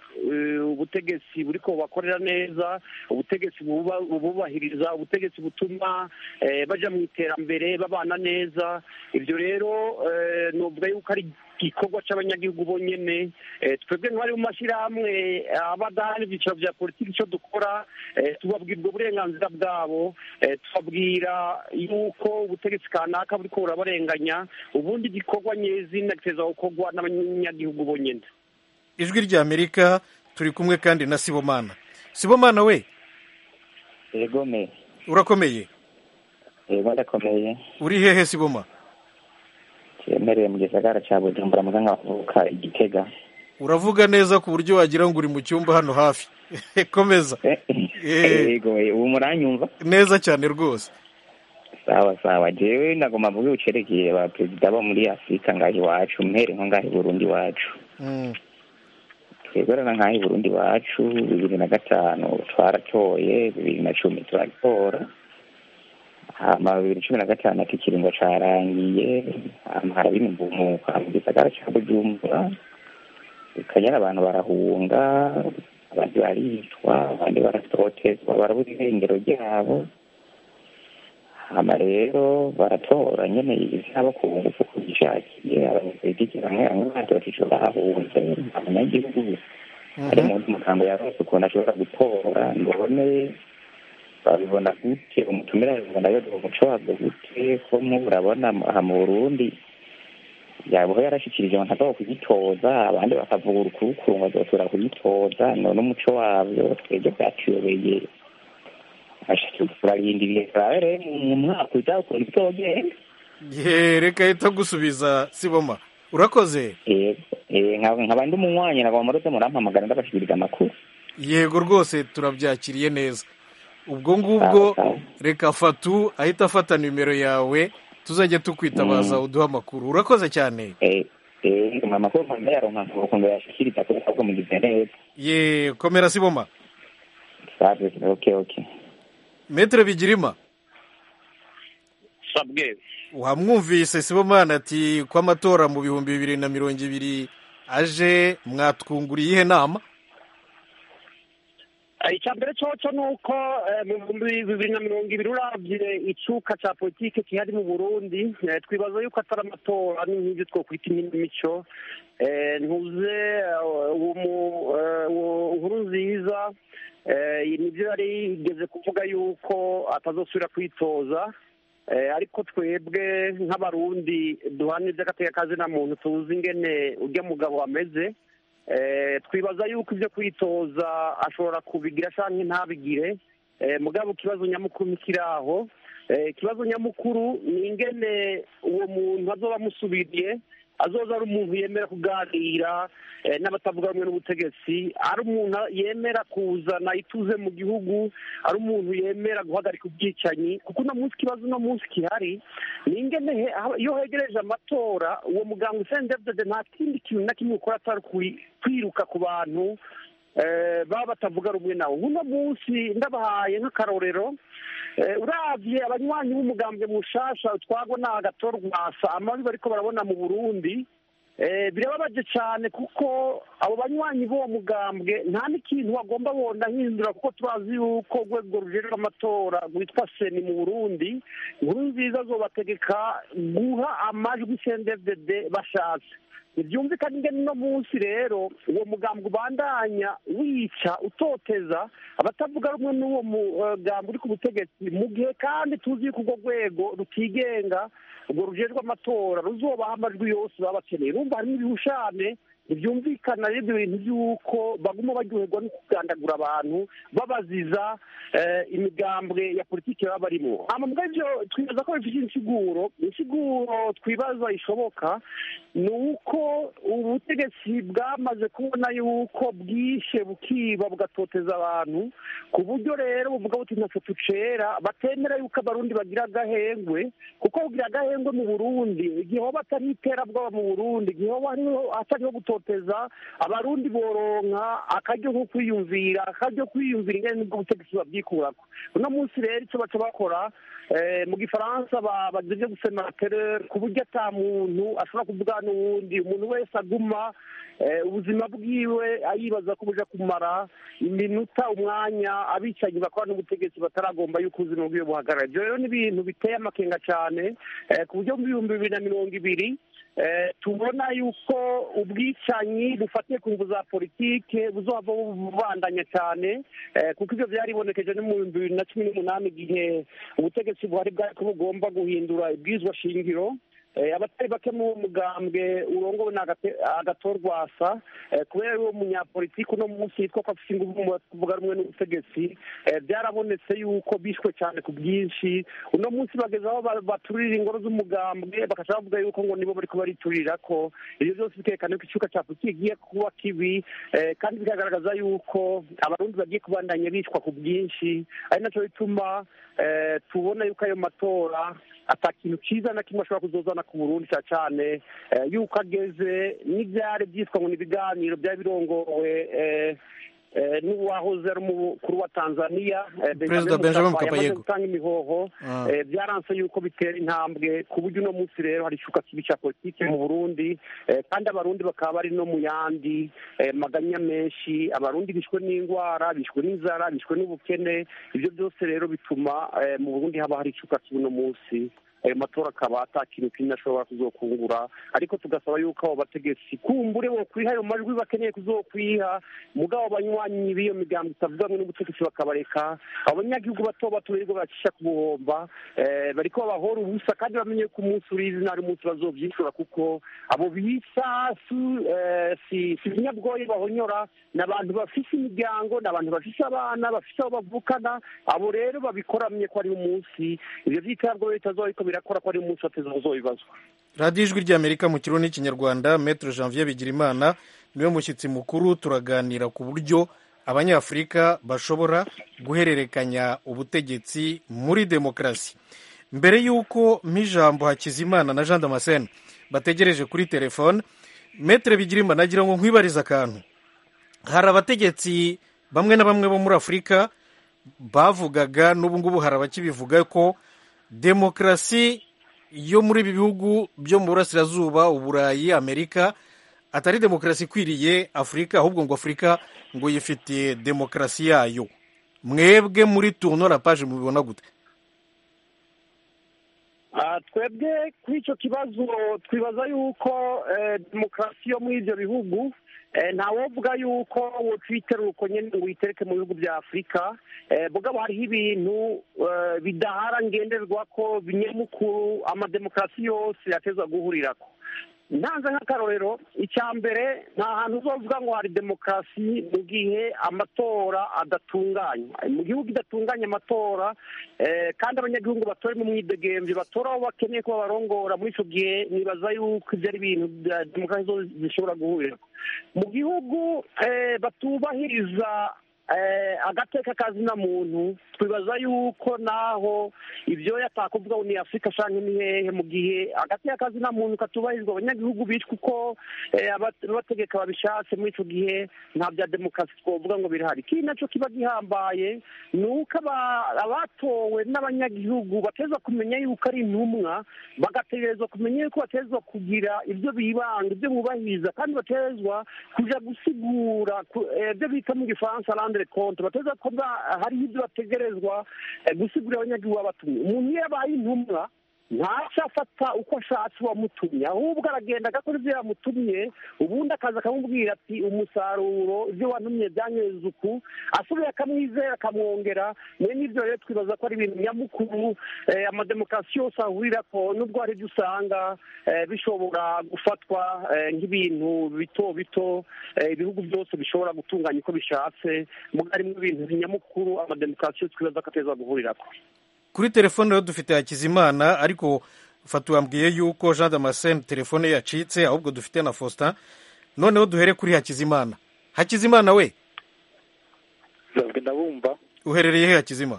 ubutegetsi buri ko bakorera neza ubutegetsi bububahiriza ubutegetsi butuma bajya mu iterambere babana neza ibyo rero nuvuga yuko ari igikorwa cy'abanyagihugu bonyine twebwe nk'abari mu mashyirahamwe aba adahari ibyiciro bya politiki icyo dukora tubabwira ubwo burenganzira bwabo tubabwira yuko ubutegetsi kanaka buri ko burabarenganya ubundi igikorwa nyezina giteza gukorwa n'abanyagihugu bonyine ijwi ry'amerika turi kumwe kandi na sibomana sibomana we yego me urakomeye yego ndakomeye uri hehe siboma cyemereye mu gisagara cya bujumbura muga nkavuka igitega uravuga neza ku buryo wagira ngo uri mu cyumba hano hafi komeza yego ubu muranyumva neza cyane rwose sawa sawa jewe nagomba mvuge ucerekeye ba perezida bo muri afurika ngaho iwacu mpere nko ngaho i burundi iwacu twebwe rero nk'aho i burundi iwacu bibiri na gatanu twaratoye bibiri na cumi turatora hama bibiri cumi na gatanu ati ikiringo carangiye hama haraba imimbumuka mu gisagara ca bujumbura ikanyara abantu barahunga abandi baricwa abandi baratotezwa barabura irengero ryabo hama rero baratora nyene ivyabo ku ngufu kubishakiye abanyapolitiki bamwe bamwe bandi batico bahunze abanyagihugu hari umuntu umugambo yarose ukuntu ashobora gutora mbone babibona gute umutumira babibona yodoha umuco wabwo gute ko mubu urabona aha mu burundi yabaho yarashikirije abantu agomba kugitoza abandi bakavuga urukuru ngo azotora kugitoza none umuco wabyo twebwe bwatuyobeye turarindiriye turabe rero mu mwaka uza ukuntu bizogenda ye reka ahita gusubiza siboma urakoze nkaba ndi umunywanyi nagomba muroze murampamagara ndabashikiriza amakuru yego rwose turabyakiriye neza ubwo ngubwo reka fatu ahita afata nimero yawe tuzajya tukwitabaza uduha amakuru urakoze cyane amakuru nkunda yaronka ukuntu yashikiriza kuri ahubwo mugize neza ye komera siboma okay okay metere bigirima sabwe wamwumvise sibomana ati ko amatora mu bihumbi bibiri na mirongo ibiri aje mwatwunguriye iyihe nama icya mbere cyoco ni uko mu bihumbi bibiri na mirongo ibiri urabye icuka cya politiki kihari mu burundi twibaza yuko atari amatora n'ibyo twakwita imico ntuze nkuru nziza nibyo yari igeze kuvuga yuko atazosubira kwitoza ariko twebwe nk'abarundi duhana iby'agatekakazi na muntu tuzi ingene ujya mugabo ameze twibaza yuko ibyo kwitoza ashobora kubigira cyangwa ntabigire mugabo ikibazo nyamukuru ntikiri aho ikibazo nyamukuru ni ingene uwo muntu azoba amusubiriye azoza ari umuntu yemera kuganira n'abatavuga rumwe n'ubutegetsi ari umuntu yemera kuzana ituze mu gihugu ari umuntu yemera guhagarika ubwicanyi kuko uno munsi ikibazo uno munsi gihari ni ingene iyo hegereje amatora uwo muganga usendedede nta kindi kintu na kimwe ukora atari kwiruka ku bantu baba batavuga rumwe nawe uno munsi ndabahaye nk'akarorero urabye abanywanyi b'umugambwe mushasha twagwa ni agatorwasa amabi bariko barabona mu burundi birababaje cyane kuko abo banywanyi b'uwo mugambwe nta n'ikintu bagomba bonda hindura kuko turazi yuko urwego rujejwe amatora rwitwa seni mu burundi inkuru nziza zobategeka guha amajwi sendedede bashatse ntibyumvikane ingene uno munsi rero uwo mugambwe ubandanya wica utoteza abatavuga rumwe n'uwo mugambwe uri ku butegetsi mu gihe kandi tuzi yuko urwo rwego rutigenga urwo rujejwe amatora ruzobaha amajwi yose baba bakeneye rumva harimo ibihushane ntibyumvikana rero ibyo bintu by'uko baguma baryoherwa no kugandagura abantu babaziza imigambwe ya politiki baba barimo amambwa ibyo twibaza ko bifite insiguro insiguro twibaza ishoboka ni uko ubutegetsi bwamaze kubona yuko bwishe bukiba bugatoteza abantu ku buryo rero buvuga buti ntacyo tucera batemera yuko abarundi bagira agahengwe kuko kugira agahengwe mu burundi igihe hoba atari iterabwoba mu burundi igihe hoba hatariho gutoteza abarundi boronka akaryo ko kwiyumvira akaryo kwiyumvira ingene nibwo butegetsi babyikurako uno munsi rero icyo baca bakora mu gifaransa bagize ibyo gusema terere ku buryo ata muntu ashobora kuvuga n'uwundi umuntu wese aguma ubuzima bwiwe ayibaza ko buja kumara iminota umwanya abicanyi bakora n'ubutegetsi bataragomba yuko ubuzima bwiwe buhagarara ibyo rero ni ibintu biteye amakenga cyane ku buryo mu bihumbi bibiri na mirongo ibiri tubona yuko ubwicanyi bufatiye ku ngufu za politike buzohava bubandanya cyane kuko ibyo byaribonekeje no mu bihumbi bibiri na cumi n'umunani igihe ubutegetsi buhari bwari ko bugomba guhindura ibwirizwa shingiro abatari bake mu mugambwe urongowe na agatorwasa kubera uwo munyapolitiki uno munsi yitwa ko afite ingufu mu kuvuga rumwe n'ubutegetsi byarabonetse yuko bishwe cyane ku bwinshi uno munsi bageze aho baturira ingoro z'umugambwe bakaca bavuga yuko ngo nibo bari kubariturira ko ibyo byose bikerekana ko icyuka cya politiki kigiye kuba kibi kandi bikagaragaza yuko abarundi bagiye kubandanya bicwa ku bwinshi ari nacyo bituma tubona yuko ayo matora ata kintu cyiza na kimwe ashobora kuzozana ku burundi cyane cyane yuko ageze n'ibyari byitwa ngo ni ibiganiro byari birongowe n'uwahoze ari umukuru wa tanzania perezida benjamin mkapa yego gutanga imihoho byaranse yuko bitera intambwe ku buryo uno munsi rero hari icuka kibi cya politiki mu burundi kandi abarundi bakaba bari no mu yandi maganya menshi abarundi bishwe n'indwara bishwe n'inzara bishwe n'ubukene ibyo byose rero bituma mu burundi haba hari icuka kibi uno munsi ayo matora akaba ata kintu kinini ashobora kuzokungura ariko tugasaba yuko abo bategetsi kumbure bo kwiha ayo majwi bakeneye kuzokwiha mugabo banywanyi b'iyo migambo itavuga ngo n'ubutegetsi bakabareka abanyagihugu bato bato birirwa bacisha ku buhomba bariko babahora ubusa kandi bamenye ko umunsi urizi nari umunsi bazovyishura kuko abo bisa si ibinyabwoye bahonyora ni abantu bafise imiryango ni abantu bafise abana bafise aho bavukana abo rero babikoramye ko ari umunsi ivyo vy'iterabwoba bitazoba birakora ko ari umunsi wateza uzobibazwa radiyo ijwi ry'amerika mu kirundi n'ikinyarwanda metero janvier bigirimana niwe mushyitsi mukuru turaganira ku buryo abanyafurika bashobora guhererekanya ubutegetsi muri demokarasi mbere y'uko mp'ijambo hakizimana na jean damascene bategereje kuri telefone metero bigirimana nagira ngo nkwibarize akantu hari abategetsi bamwe na bamwe bo muri afurika bavugaga n'ubu ngubu hari abakibivuga ko demokarasi yo muri ibi bihugu byo mu burasirazuba uburayi amerika atari demokarasi ikwiriye afurika ahubwo ngo afurika ngo yifitiye demokarasi yayo mwebwe muri turno la page mubibona gute twebwe kuri icyo kibazo twibaza yuko demokarasi yo muri ibyo bihugu ntawovuga yuko wotwitera uko nyine ngo uyitereke mu bihugu bya afurika mugabo hariho ibintu bidahara ngenderwa ko binyamukuru amademokarasi yose yateza guhurirako ntanze nk'akarorero icya mbere nta hantu uzovuga ngo hari demokarasi mu gihe amatora adatunganya mu gihugu idatunganya amatora kandi abanyagihugu batora mu mwidegemvye batora aho bakeneye ko babarongora muri icyo gihe nibaza yuko ibyo ari ibintu demokarasi zishobora guhurira mu gihugu batubahiriza agateka kazina muntu twibaza yuko naho ibyo yatakuvuga ngo ni afurika cyangwa ni hehe mu gihe agateka kazina muntu katubahirizwa abanyagihugu bitwa uko abategeka babishatse muri icyo gihe nta bya demokarasi twavuga ngo birahari ikindi nacyo kiba gihambaye ni uko abatowe n'abanyagihugu bateza kumenya yuko ari intumwa bagategerezwa kumenya yuko batezwa kugira ibyo bibanga ibyo bubahiriza kandi batezwa kujya gusigura ibyo bita mu gifaransa randere konti bateza ko hariho ibyo bategerezwa gusigurira abanyagihugu babatumye umuntu iyo yabaye intumwa ntaca afata uko ashatse uwamutumye ahubwo aragenda agakora ibyo yamutumye ubundi akaza akamubwira ati umusaruro ibyo wantumye byanyereza uku asubiye akamwizera akamwongera niyo n'ibyo rero twibaza ko ari ibintu nyamukuru amademokarasi yose ahurira ko nubwo hari ibyo usanga bishobora gufatwa nk'ibintu bito bito ibihugu byose bishobora gutunganya uko bishatse harimo ibintu nyamukuru amademokarasi yose twibaza ko ateza guhurira ko kuri telefone rero dufite hakizimana ariko fata wambwiye yuko jean damascene telefone ye yacitse ahubwo dufite na faustin noneho duhere kuri hakizimana hakizimana we ndabumva uherereye he hakizima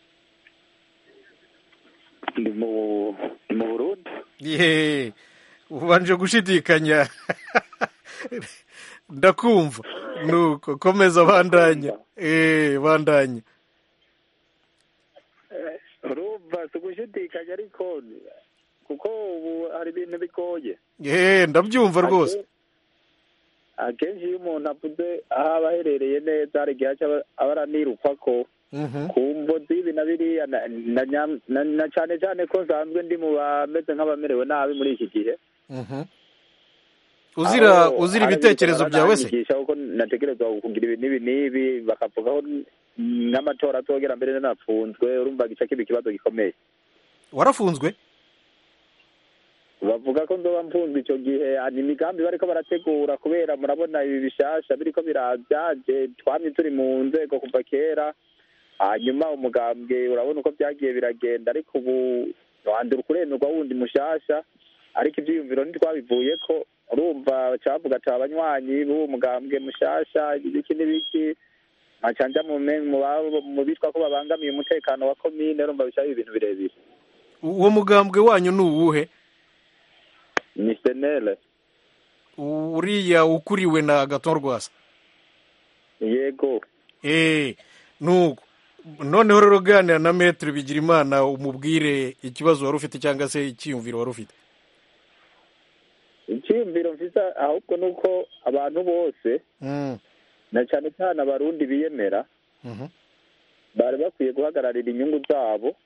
ni mu burundi yeee ubanje gushidikanya ndakumva nuko komeza bandanya eee bandanya urumva si ugushidikanya ariko kuko ubu hari ibintu bigoye yeee ndabyumva rwose akenshi iyo umuntu avuze aho aba aherereye neza hari igihe aba aranirukwa ko ku mvo z'ibi na biriya na cyane cyane ko nsanzwe ndi mu bameze nk'abamerewe nabi muri iki gihe uzira uzira ibitekerezo byawe se kuko natekerezwa kugira ibi n'ibi n'ibi bakavugaho n'amatora atogera mbere nanafunzwe urumva gica kiba ikibazo gikomeye warafunzwe bavuga ko nzoba mfunzwe icyo gihe ni imigambi bariko barategura kubera murabona ibi bishasha biriko birabyaje twamye turi mu nzego kuva kera hanyuma umugambwe urabona uko byagiye biragenda ariko ubu wandura ukuremerwa wundi mushasha ariko ivyiyumviro ntitwabivuye ko urumva cavuga ati abanywanyi b'uwo mugambwe mushasha ibiki n'ibiki macanja mu bitwa ko babangamiye umutekano wa komine urumva bicaye ibintu birebire uwo mugambwe wanyu ni uwuhe ni senere uriya ukuriwe na agaton rwasa yego eee nuko noneho rero uganira na metero bigira imana umubwire ikibazo wari ufite cyangwa se icyiyumviro wari ufite icyiyumviro mfite ahubwo ni uko abantu bose na cyane cyane abarundi biyemera bari bakwiye guhagararira inyungu zabo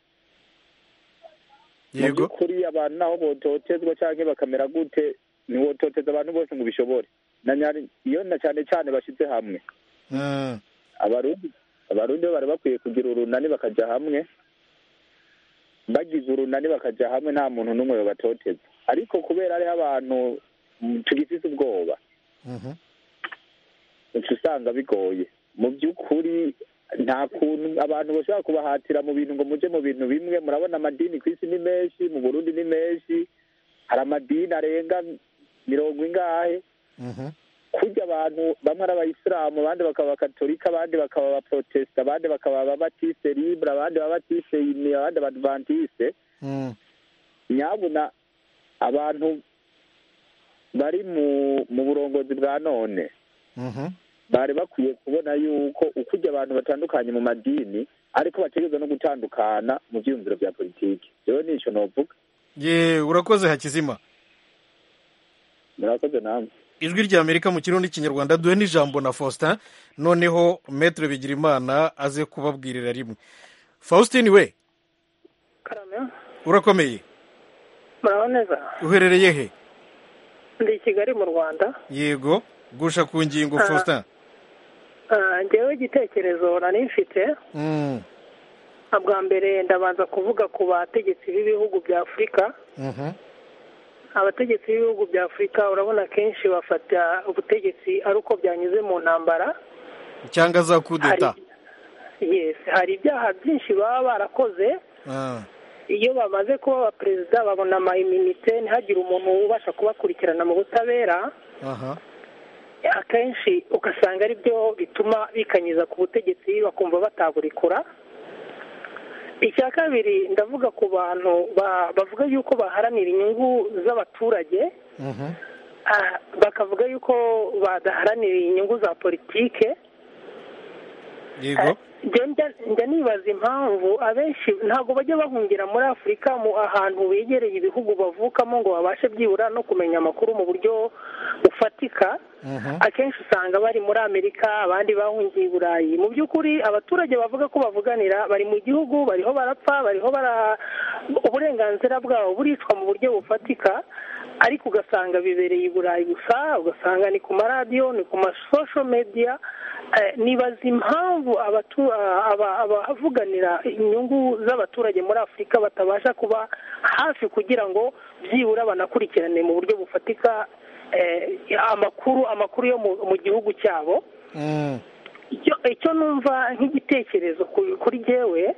mu by'ukuri abantu naho bototezwa cyangwa bakamera gute ntiwototeza abantu bose ngo ubishobore iyo na cyane cyane bashyize hamwe abarundi abarundi bo bari bakwiye kugira urunani bakajya hamwe bagize urunani bakajya hamwe nta muntu n'umwe babatoteza ariko kubera hariho abantu tugifite ubwoba uca usanga bigoye mu by'ukuri nta kuntu abantu bashobora kubahatira mu bintu ngo mujye mu bintu bimwe murabona amadini ku isi ni menshi mu burundi ni menshi hari amadini arenga mirongo ingahe kurya abantu bamwe ari abayisilamu abandi bakaba abakatolika abandi bakaba abaprotesita abandi bakaba ababatiste libre abandi ababatiste ini abandi abadvantiste nyabuna abantu bari mu mu burongozi bwa none bari bakwiye kubona yuko uko ujya abantu batandukanye mu madini ariko bategereza no gutandukana mu byiyumviro bya politiki rero nicyo novuga ye urakoze hakizima murakoze namwe ijwi rya amerika mu kirundi n'ikinyarwanda duhe n'ijambo na faustin noneho metero bigira imana aze kubabwirira rimwe faustin we urakomeye muraho neza uherereye he ndi i kigali mu rwanda yego gusha ku ngingo faustin ngewe igitekerezo nari mfite bwa mbere ndabanza kuvuga ku bategetsi b'ibihugu bya afurika abategetsi b'ibihugu bya afurika urabona kenshi bafata ubutegetsi ari uko byanyuze mu ntambara cyangwa za kudeta yesi hari ibyaha byinshi baba barakoze iyo bamaze kuba abaperezida babona amayiminite ntihagire umuntu ubasha kubakurikirana mu butabera akenshi ugasanga ari byo bituma bikanyiza ku butegetsi bakumva bataburikura icya kabiri ndavuga ku bantu bavuga yuko baharanira inyungu z'abaturage bakavuga yuko badaharanira inyungu za politike yego njya nibaza impamvu abenshi ntabwo bajya bahungira muri afurika mu ahantu begereye ibihugu bavukamo ngo babashe byibura no kumenya amakuru mu buryo bufatika akenshi usanga bari muri amerika abandi bahungiye i burayi mu by'ukuri abaturage bavuga ko bavuganira bari mu gihugu bariho barapfa bariho bara uburenganzira bwabo buricwa mu buryo bufatika ariko ugasanga bibereye i burayi gusa ugasanga ni ku maradiyo ni ku masosho mediya nibaza impamvu abavuganira inyungu z'abaturage muri afurika batabasha kuba hafi kugira ngo byibura banakurikirane mu buryo bufatika amakuru amakuru yo mu gihugu cyabo icyo numva nk'igitekerezo kuri jyewe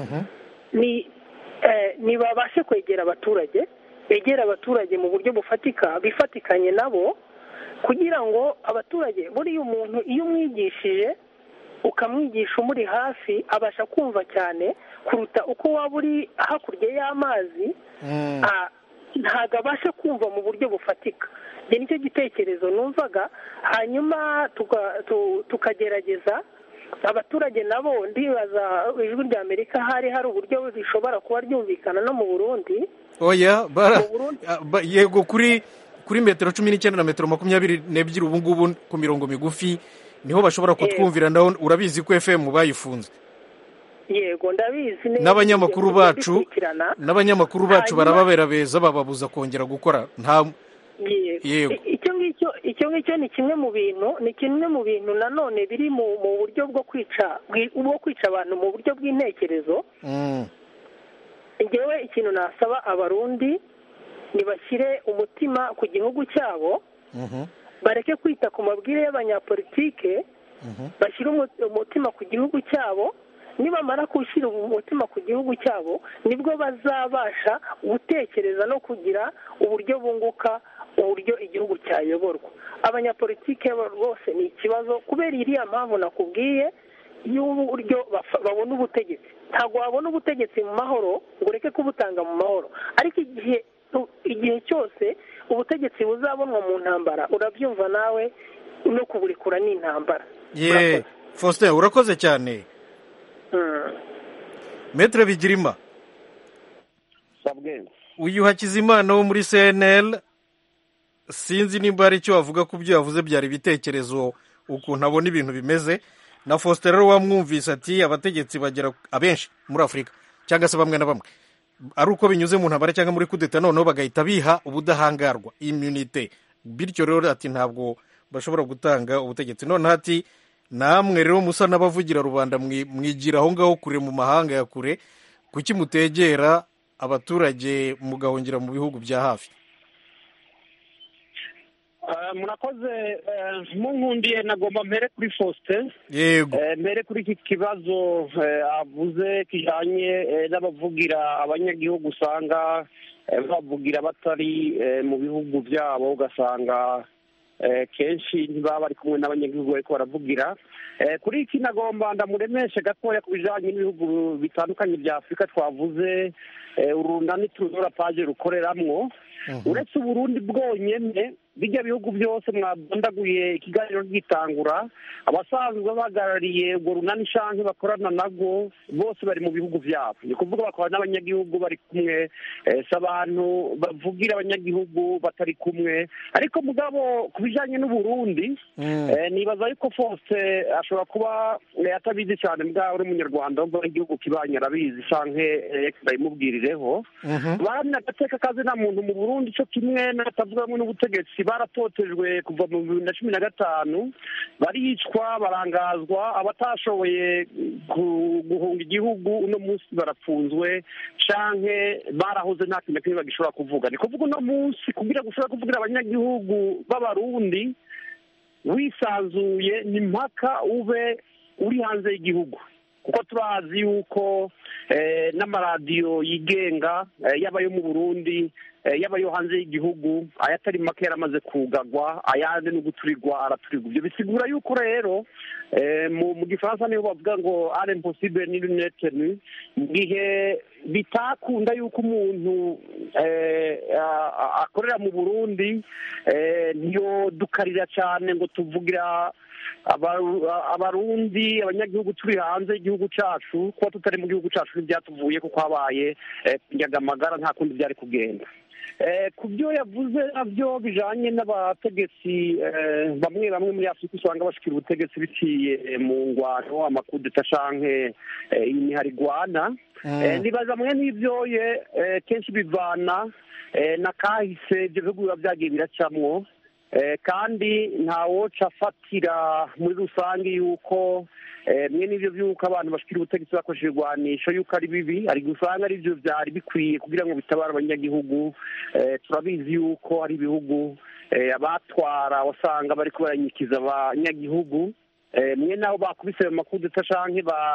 ni babashe kwegera abaturage begera abaturage mu buryo bufatika bifatikanye nabo kugira ngo abaturage buriya umuntu iyo umwigishije ukamwigisha umuri hafi abasha kumva cyane kuruta uko waba uri hakurya y'amazi ntabwo abasha kumva mu buryo bufatika iki nicyo gitekerezo numvaga hanyuma tukagerageza abaturage nabo ndibaza ijwi rya amerika hari hari uburyo rishobora kuba ryumvikana no mu burundi oya yego kuri kuri metero cumi n'icyenda na metero makumyabiri n'ebyiri ubu ngubu ku mirongo migufi niho bashobora kutwumvira naho urabizi ko fm bayifunze yego ndabizi n'abanyamakuru bacu n'abanyamakuru bacu barababera beza bababuza kongera gukora nta yego icyo ngicyo icyo ngicyo ni kimwe mu bintu ni kimwe mu bintu nanone biri mu buryo bwo kwica bwo kwica abantu mu buryo bw'intekerezo ngewe ikintu nasaba abarundi ntibashyire umutima ku gihugu cyabo bareke kwita ku mabwire y'abanyapolitike bashyire umutima ku gihugu cyabo nibamara gushyira umutima ku gihugu cyabo nibwo bazabasha gutekereza no kugira uburyo bunguka uburyo igihugu cyayoborwa abanyapolitike rwose ni ikibazo kubera iriya mpamvu nakubwiye y'uburyo babona ubutegetsi ntabwo wabona ubutegetsi mu mahoro ngo ureke kubutanga mu mahoro ariko igihe igihe cyose ubutegetsi buzabonwa mu ntambara urabyumva nawe no kuburekura ni intambara ye faustin urakoze cyane metere bigirima uyu hakizimana wo muri cnl sinzi nimba hari icyo wavuga ku byo yavuze byari ibitekerezo ukuntu abona ibintu bimeze na faustin rero wamwumvise ati abategetsi bagera abenshi muri afurika cyangwa se bamwe na bamwe ari uko binyuze mu ntambara cyangwa muri kudeta noneho bagahita biha ubudahangarwa immunite bityo rero ati ntabwo bashobora gutanga ubutegetsi noneho ati namwe rero musa n'abavugira rubanda mwigira aho ngaho kure mu mahanga ya kure kuki mutegera abaturage mugahungira mu bihugu bya hafi murakoze munkundiye nagomba mbere kuri faustin yego mbere kuri iki kibazo avuze kijyanye n'abavugira abanyagihugu usanga bavugira batari mu bihugu byabo ugasanga kenshi ntibaba bari kumwe n'abanyagihugu bariko baravugira kuri iki nagomba ndamuremeshe gatoya ku bijyanye n'ibihugu bitandukanye bya afurika twavuze urunani tuzura paje rukoreramwo uretse uburundi bwonyine bijya bihugu byose mwadondaguye ikiganiro gitangura abasanzwe bahagarariye urwo runani shanke bakorana nabwo bose bari mu bihugu byabo ni ukuvuga bakora n'abanyagihugu bari kumwe si abantu bavugira abanyagihugu batari kumwe ariko mugabo ku bijyanye n'uburundi nibaza yuko fose ashobora kuba atabizi cyane mbwa uri umunyarwanda wumva igihugu kibanye arabizi shanke ndayimubwirireho baramya agateka kazi nta muntu mu burundi cyo kimwe n'abatavuga hamwe n'ubutegetsi baratotejwe kuva mu bibiri na cumi na gatanu baricwa barangazwa abatashoboye guhunga igihugu uno munsi barapfunzwe canke barahoze nta kintu kimwe bagishobora kuvuga ni kuvuga uno munsi kugira gushobora kuvugira abanyagihugu b'abarundi wisanzuye ni mpaka ube uri hanze y'igihugu kuko turazi yuko eh, n'amaradiyo yigenga eh, yaba ayo mu burundi eh, yaba ayo hanze y'igihugu ayatari make yaramaze kugagwa ayandi no guturirwa araturirwa ibyo bisigura yuko rero eh, mu mu gifaransa niho bavuga ngo are impossible ni lunetenu mu gihe bitakunda yuko umuntu eh, a- a- akorera mu burundi eh, ntiyodukarira cyane ngo tuvugira Abaru- abarundi abanyagihugu turi hanze y'igihugu cacu kuba tutari mu gihugu cacu ntibyatuvuye kuko habaye eh, kunyagamagara nta kundi byari kugenda Eh, ku byo yavuze nabyo bijanye n'abategetsi eh, bamwe bamwe muri afurika usanga bashikira ubutegetsi biciye mu ngwano amakudeta canke eh, imihari igwana Mm. Eh, nibaza mwe n'ivyoye eh, kenshi bivana eh, na kahise ivyo bihugu biba vyagiye biracamwo Eh, kandi ntawoca afatira muri rusange yuko eh, mwe n'ivyo vy'uko abantu bashikira ubutegetsi bakoresheje ibigwanisho yuko ari bibi ari gusanga ari vyo vyari bikwiye kugira ngo bitabare abanyagihugu Eh, turabizi yuko hari ibihugu eh, abatwara wasanga bariko baranyikiza abanyagihugu Eh, mwe nabo bakubise ayo makudeta canke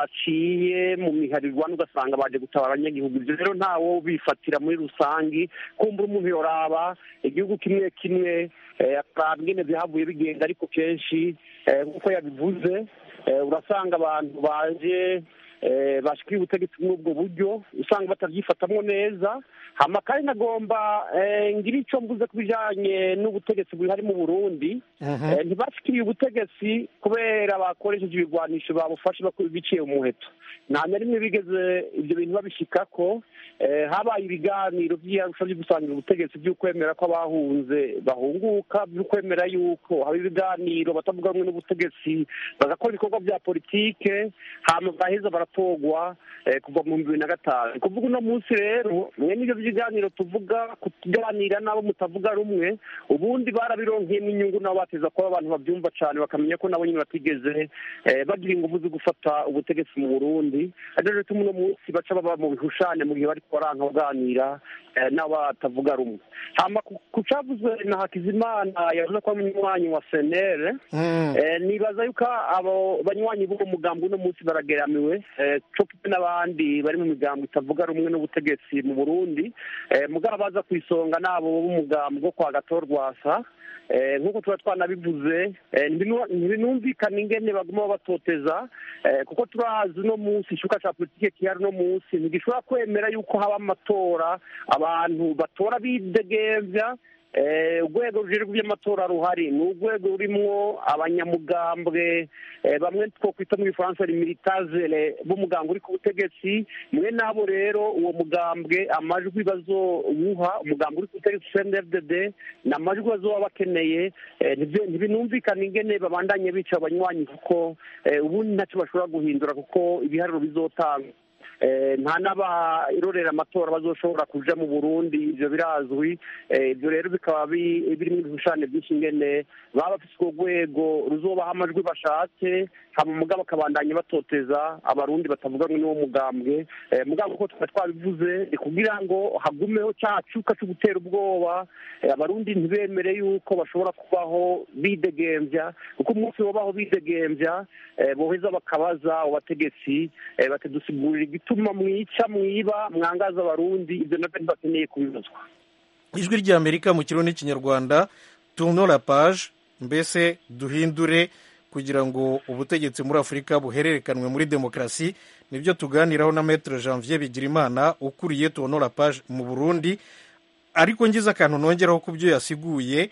baciye mu miharirwana ugasanga baje gutabara abanyagihugu ivyo rero ntawo bifatira muri rusangi kumbura umuntu yoraba igihugu kimwe kimwe eh, akaraba ingene vyahavuye bigenda ariko kenshi eh, nk'uko yabivuze eh, urasanga abantu baje eh, bashikira ubutegetsi muri ubwo buryo usanga batavyifatamwo neza hama kandi nagomba eh, ngira ico mvuze ku bijanye n'ubutegetsi buhari mu burundi Eh, ntibashikiriye ubutegetsi kubera bakoresheje ibigwanisho babufashe baku- biciye umuheto nta na rimwe bigeze ibyo bintu babishikako Eh, habaye ibiganiro vy'iyarusha vyo gusangira ubutegetsi vy'ukwemera ko abahunze bahunguka vy'ukwemera yuko haba ibiganiro batavuga rumwe n'ubutegetsi bagakora ibikorwa vya politike hama baheza baratorwa eh, kuva mu bibiri na gatanu kuvuga uno munsi rero mwe n'ivyo vy'ibiganiro tuvuga kuganira n'abo mutavuga rumwe ubundi barabironkeyemo inyungu nabo bateza kuba abantu babyumva cane bakamenya ko nabo nyine batigeze eh, bagira ingufu zo gufata ubutegetsi mu burundi ari rero tuma uno munsi baca baba mu bihushane mu gihe bariko baranka baganira eh, n'abo batavuga rumwe hama ku- ku cavuzwe na hakizimana yavuze ko ari umunywanyi wa senere Eh, nibaza yuko abo banywanyi b'uwo mugambi uno munsi barageramiwe eh, co kimwe n'abandi bari mu migambo itavuga rumwe n'ubutegetsi mu burundi Eh, mugabo baza ku isonga n'abo b'umugambi wo kwa gatorwasa Eh, nk'uko tuba twanabivuze eh, ntibinu- ntibinumvikana ingene baguma batoteza eh, kuko turazi uno munsi ishuka ca politike kihari uno munsi ntigishobora kwemera yuko haba amatora abantu batora bidegemvya Eh, urwego rujejwe iby'amatora ruhari ni urwego rurimwo abanyamugambwe eh, bamwe twokwita mu gifaransa militazere b'umugambwe uri ku butegetsi mwe nabo rero uwo mugambwe amajwi bazowuha umugambwe uri ku butegetsi cndfdd ni amajwi bazoba bakeneye eh, ntibyo- ntibinumvikana ingene babandanye bica abanywanyi kuko eh, ubundi ntacyo bashobora guhindura kuko ibiharuro bizotanga Eh, nta n'abairorera amatora bazoshobora kuja mu burundi ivyo birazwi Eh, ivyo rero bikaba bi- birimwo ibishushanyo byinshi ingene baba bafise urwo rwego ruzobaha amajwi bashatse hama mugabo bakabandanya batoteza abarundi batavuga rumwe n'uwo mugambwe Eh, mugabo uko twari twabivuze ni kugira ngo hagumeho ca cuka co gutera ubwoba Eh, abarundi ntibemere yuko bashobora kubaho bidegemvya kuko umunsi wobaho bidegemvya eh, boheza bakabaza abategetsi eh, bakadusigurira igituma mwica mwiba mwangaza abarundi ivyo navyo ntibakeneye kubibazwa ijwi ry'amerika mu kirundi n'ikinyarwanda tourno la page mbese duhindure kugira ngo ubutegetsi muri afurika buhererekanwe muri demokarasi nibyo tuganiraho na maître janvier bigirimana ukuriye tourno la page mu burundi ariko ngize akantu nongeraho ku byo yasiguye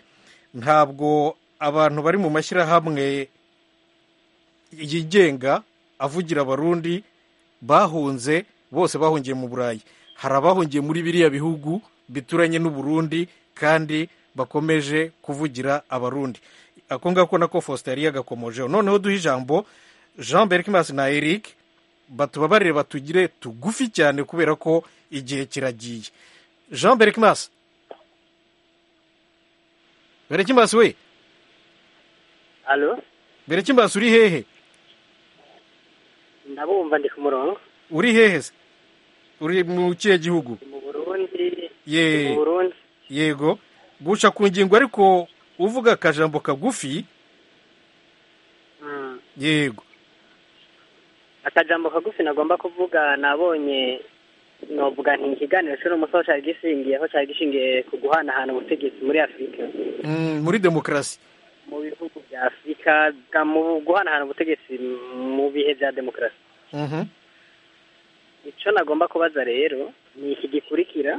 ntabwo abantu bari mu mashyirahamwe yigenga avugira abarundi bahunze bose bahungiye mu burayi hari abahungiye muri biriya bihugu bituranye n'uburundi kandi bakomeje kuvugira abarundi ako ngako nako faustin yari yagakomojeho noneho duhe ijambo jean berkimas na eric batubabarire batugire tugufi cyane kubera ko igihe kiragiye jean berkimas berkimas we alo berkimas uri hehe ndabumva ndi ku murongo uri hehe se uri mu kihe gihugu mu burundi ye mu burundi yego guca ku ngingo ariko uvuga akajambo kagufi Mm. yego akajambo kagufi nagomba kuvuga nabonye novuga nti ikiganiro cy'uno munsi aho cyari gishingiye aho cyari gishingiye ku guhanahana ubutegetsi muri afurika Mm, muri demokarasi mu bihugu bya afurika bwa- mu guhanahana ubutegetsi mu bihe bya demokarasi Mhm. icyo nagomba kubaza rero ni iki gikurikira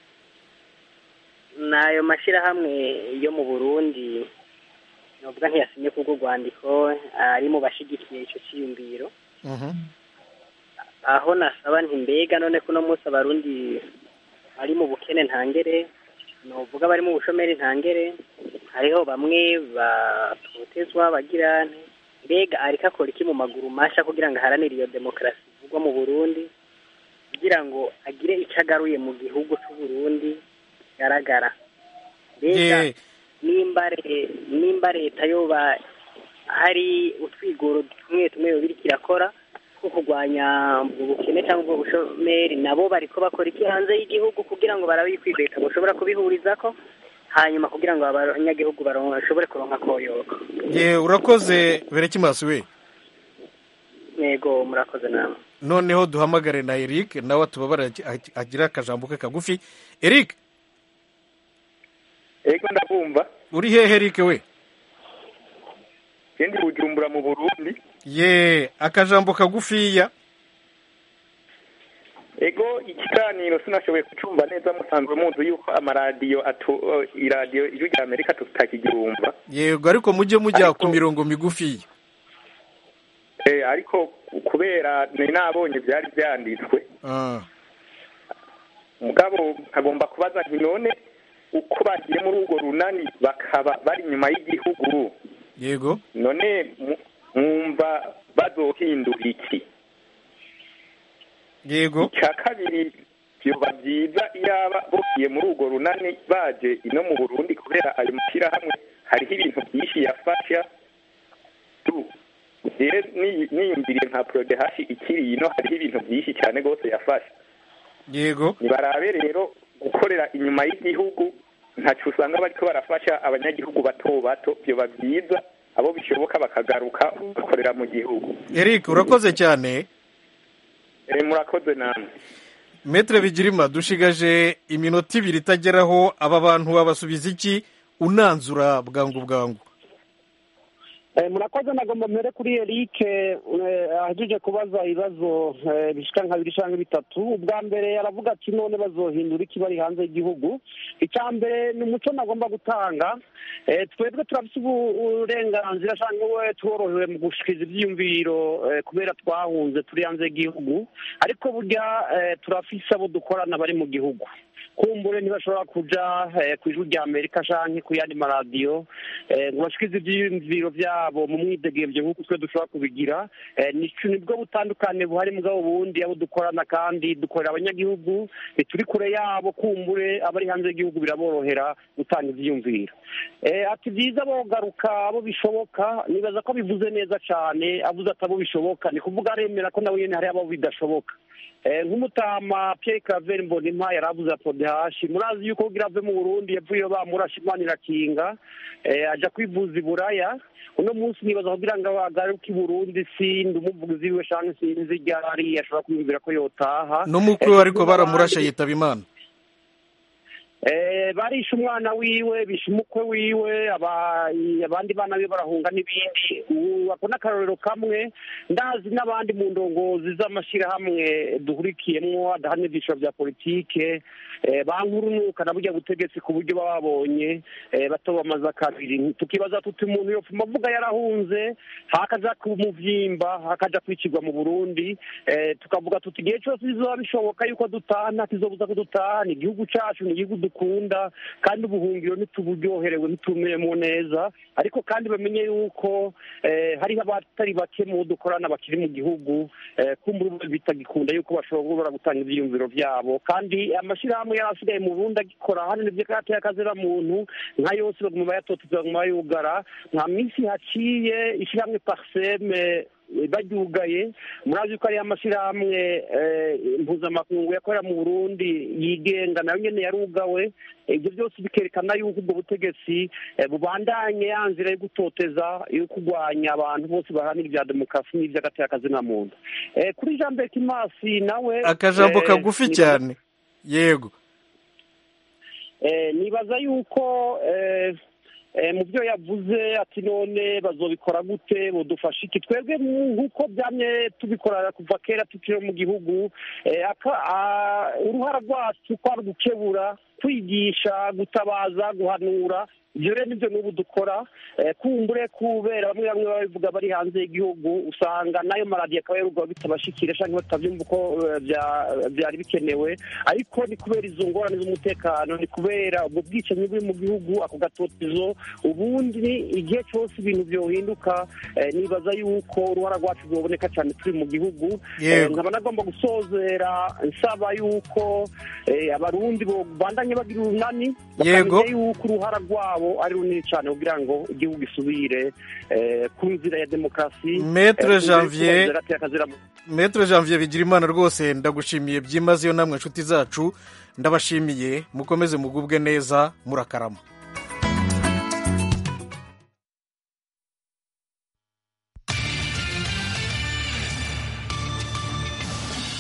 ni ayo mashyirahamwe yo mu burundi novuga ntiyasinye kubwo rwandiko ari mu bashyigikiye icyo cyiyumviro Mhm. aho nasaba nti mbega none kuno munsi abarundi bari mu bukene ntangere novuga bari mu bushomeri ntangere hariho bamwe batotezwa bagira nti mbega ariko akora iki mu maguru masha kugira ngo aharanire iyo demokarasi ivugwa mu burundi kugira ngo agire icyo agaruye mu gihugu cy'u Burundi kigaragara mbega Ye. nimba re- nimba leta yoba hari utwigoro tumwe tumwe yoba iriko irakora two kurwanya ubwo bukene cyangwa ubwo bushomeri nabo bariko bakora iki hanze y'igihugu kugira ngo barabe yuko leta bashobora kubihurizako hanyuma kugira ngo abanyagihugu baron- bashobore kuronka koyoka ye urakoze berekimasi we yego murakoze namwe noneho duhamagare na eric nawe atubabare agi- agi- agire akajambo ke kagufi eric ego ndabumva uri hehe eric we kendi bujumbura mu burundi ye akajambo kagufiya ego ikiganiro sinashoboye kucumva neza musanzwe muzi yuko amaradiyo atu uh, iradiyo ijwi rya amerika tutakigirumva yego ariko mujye mujya ku mirongo migufiya eh, ariko kubera nari nabonye byari byanditswe Ah, mugabo nkagomba kubaza nti none uko bagiye muri urwo runani bakaba bari inyuma y'igihugu yego none mu- mwumva bazohindura iki yego icya kabiri byoba byiza iyaba bugiye muri urwo runani baje ino mu burundi kubera ayo mashyirahamwe hariho ibintu byinshi yafasha tu rero niyi- niyumviriye nka porodehashi ikiri ino hariho ibintu byinshi cyane rwose yafasha yego nibarabe rero gukorera inyuma y'igihugu ntacyo usanga bariko barafasha abanyagihugu bato bato byoba byiza abo bishoboka bakagaruka bakorera mu gihugu eric urakoze cyane Eh, murakoze namwe metere bigirima dushigaje iminota ibiri itageraho aba bantu babasubiza iki unanzura bwangu bwangu Eh, murakoze nagomba mbere kuri Eric eh, ahejeje kubaza ibibazo eh, bishika nka bibiri canke bitatu ubwa mbere aravuga ati none bazohindura iki bari hanze y'igihugu icya mbere ni umuco nagomba gutanga eh, twebwe turafise ubu- uburenganzira canke we tworohewe mu gushikiriza ivyiyumviro eh, kubera twahunze turi hanze y'igihugu ariko burya eh, turafise abo dukorana bari mu gihugu kumbure ntibashobora kuja eh, ku ijwi rya amerika canke ku yandi maradiyo eh, ngo bashikirize ivyiyumviro vyabo mu mwidegemvyo nk'uko twe dushobora kubigira Eh, nico nibwo butandukane buhari mugabo bundi abo dukorana kandi dukorera abanyagihugu eh, turi kure yabo kumbure abari hanze y'igihugu biraborohera gutanga ivyiyumviro Eh, ati vyiza bogaruka abo bishoboka nibaza ko bivuze neza cane avuze ati abo bishoboka ni kuvuga aremera ko nawe nyene hari abo bidashoboka Eh, nk'umutama Pierre Claver Mbonimpa yaravuze apodehashi murazi yuko kugira ave mu Burundi yavuye bamurasha Imana irakinga eh, aja kwivuza i Buraya uno munsi nibaza kugira ngo agaruke i Burundi sindi umuvugizi wiwe canke sinzi ryari ashobora kwiyumvira ko yotaha n'umukwe Eh, ariko baramurashe n'abandi- yitaba imana Eh, barishe umwana wiwe bishe umukwe wiwe aba- abandi bana be barahunga n'ibindi Ubu ako ni akarorero kamwe ndazi n'abandi mu ndongozi z'amashyirahamwe duhurikiyemwo adahana ibyiciro bya politike eh, bankurunuka na burya butegetsi ku buryo baba babonye eh, bato bamaze kabiri tukibaza tuti umuntu yopfuma avuga yarahunze hakaja ku muvyimba hakaja kwicirwa mu burundi eh, tukavuga tuti igihe cyose bizoba bishoboka yuko dutaha nta kizobuza ko dutaha ni igihugu cacu ni igihugu dukunda kandi ubuhungiro ntituburyoherewe ntitumeyemo neza ariko kandi bamenye yuko eh, hariho abatari bake mu bo dukorana bakiri mu gihugu eh, kumbura ubu bitagikunda yuko bashobora gutanga ivyiyumviro vyabo kandi amashyirahamwe yari asigaye mu burundi agikora hano nivyo karateye akazira muntu nka yose baguma bayatoteza baguma bayugara nta minsi haciye ishyirahamwe parseme baryugaye murazi ko ariyo amashyirahamwe mpuzamakungu yakorera mu burundi yigenga nayo nyine yarugawe ibyo byose bikerekana yuko ubwo butegetsi bubandanye ya nzira yo gutoteza yo kurwanya abantu bose baharanira ibya demokarasi n'iby'agateakazi na muntu kuri jean berk imasi nawe akajambo kagufi cyane yego nibaza yuko mu byo yavuze ati none bazobikora gute budufasha iki twebwe nk'uko byamye tubikora kuva kera tukiri mu gihugu uruhara rwacu kwari gukebura kwigisha gutabaza guhanura ibyo rero nibyo n'ubu dukora kumbure kubera bamwe bamwe babivuga bari hanze y'igihugu usanga n'ayo maradiyo akaba yarugwa bitabashikira cyangwa batabyumva uko byari bikenewe ariko ni kubera izo ngorane z'umutekano ni kubera ubwo bwicanyi buri mu gihugu ako gatotezo ubundi igihe cyose ibintu byohinduka nibaza yuko uruhara rwacu rwaboneka cyane turi mu gihugu nkaba nagomba gusozera nsaba yuko abarundi bandanye bagira urunani bakamenya yuko uruhara rwabo ari runini cyane kugira ngo igihugu gisubire ku nzira ya demokarasi metre janvier metre janvier bigira imana rwose ndagushimiye byimazeyo namwe inshuti zacu ndabashimiye mukomeze mugubwe neza murakarama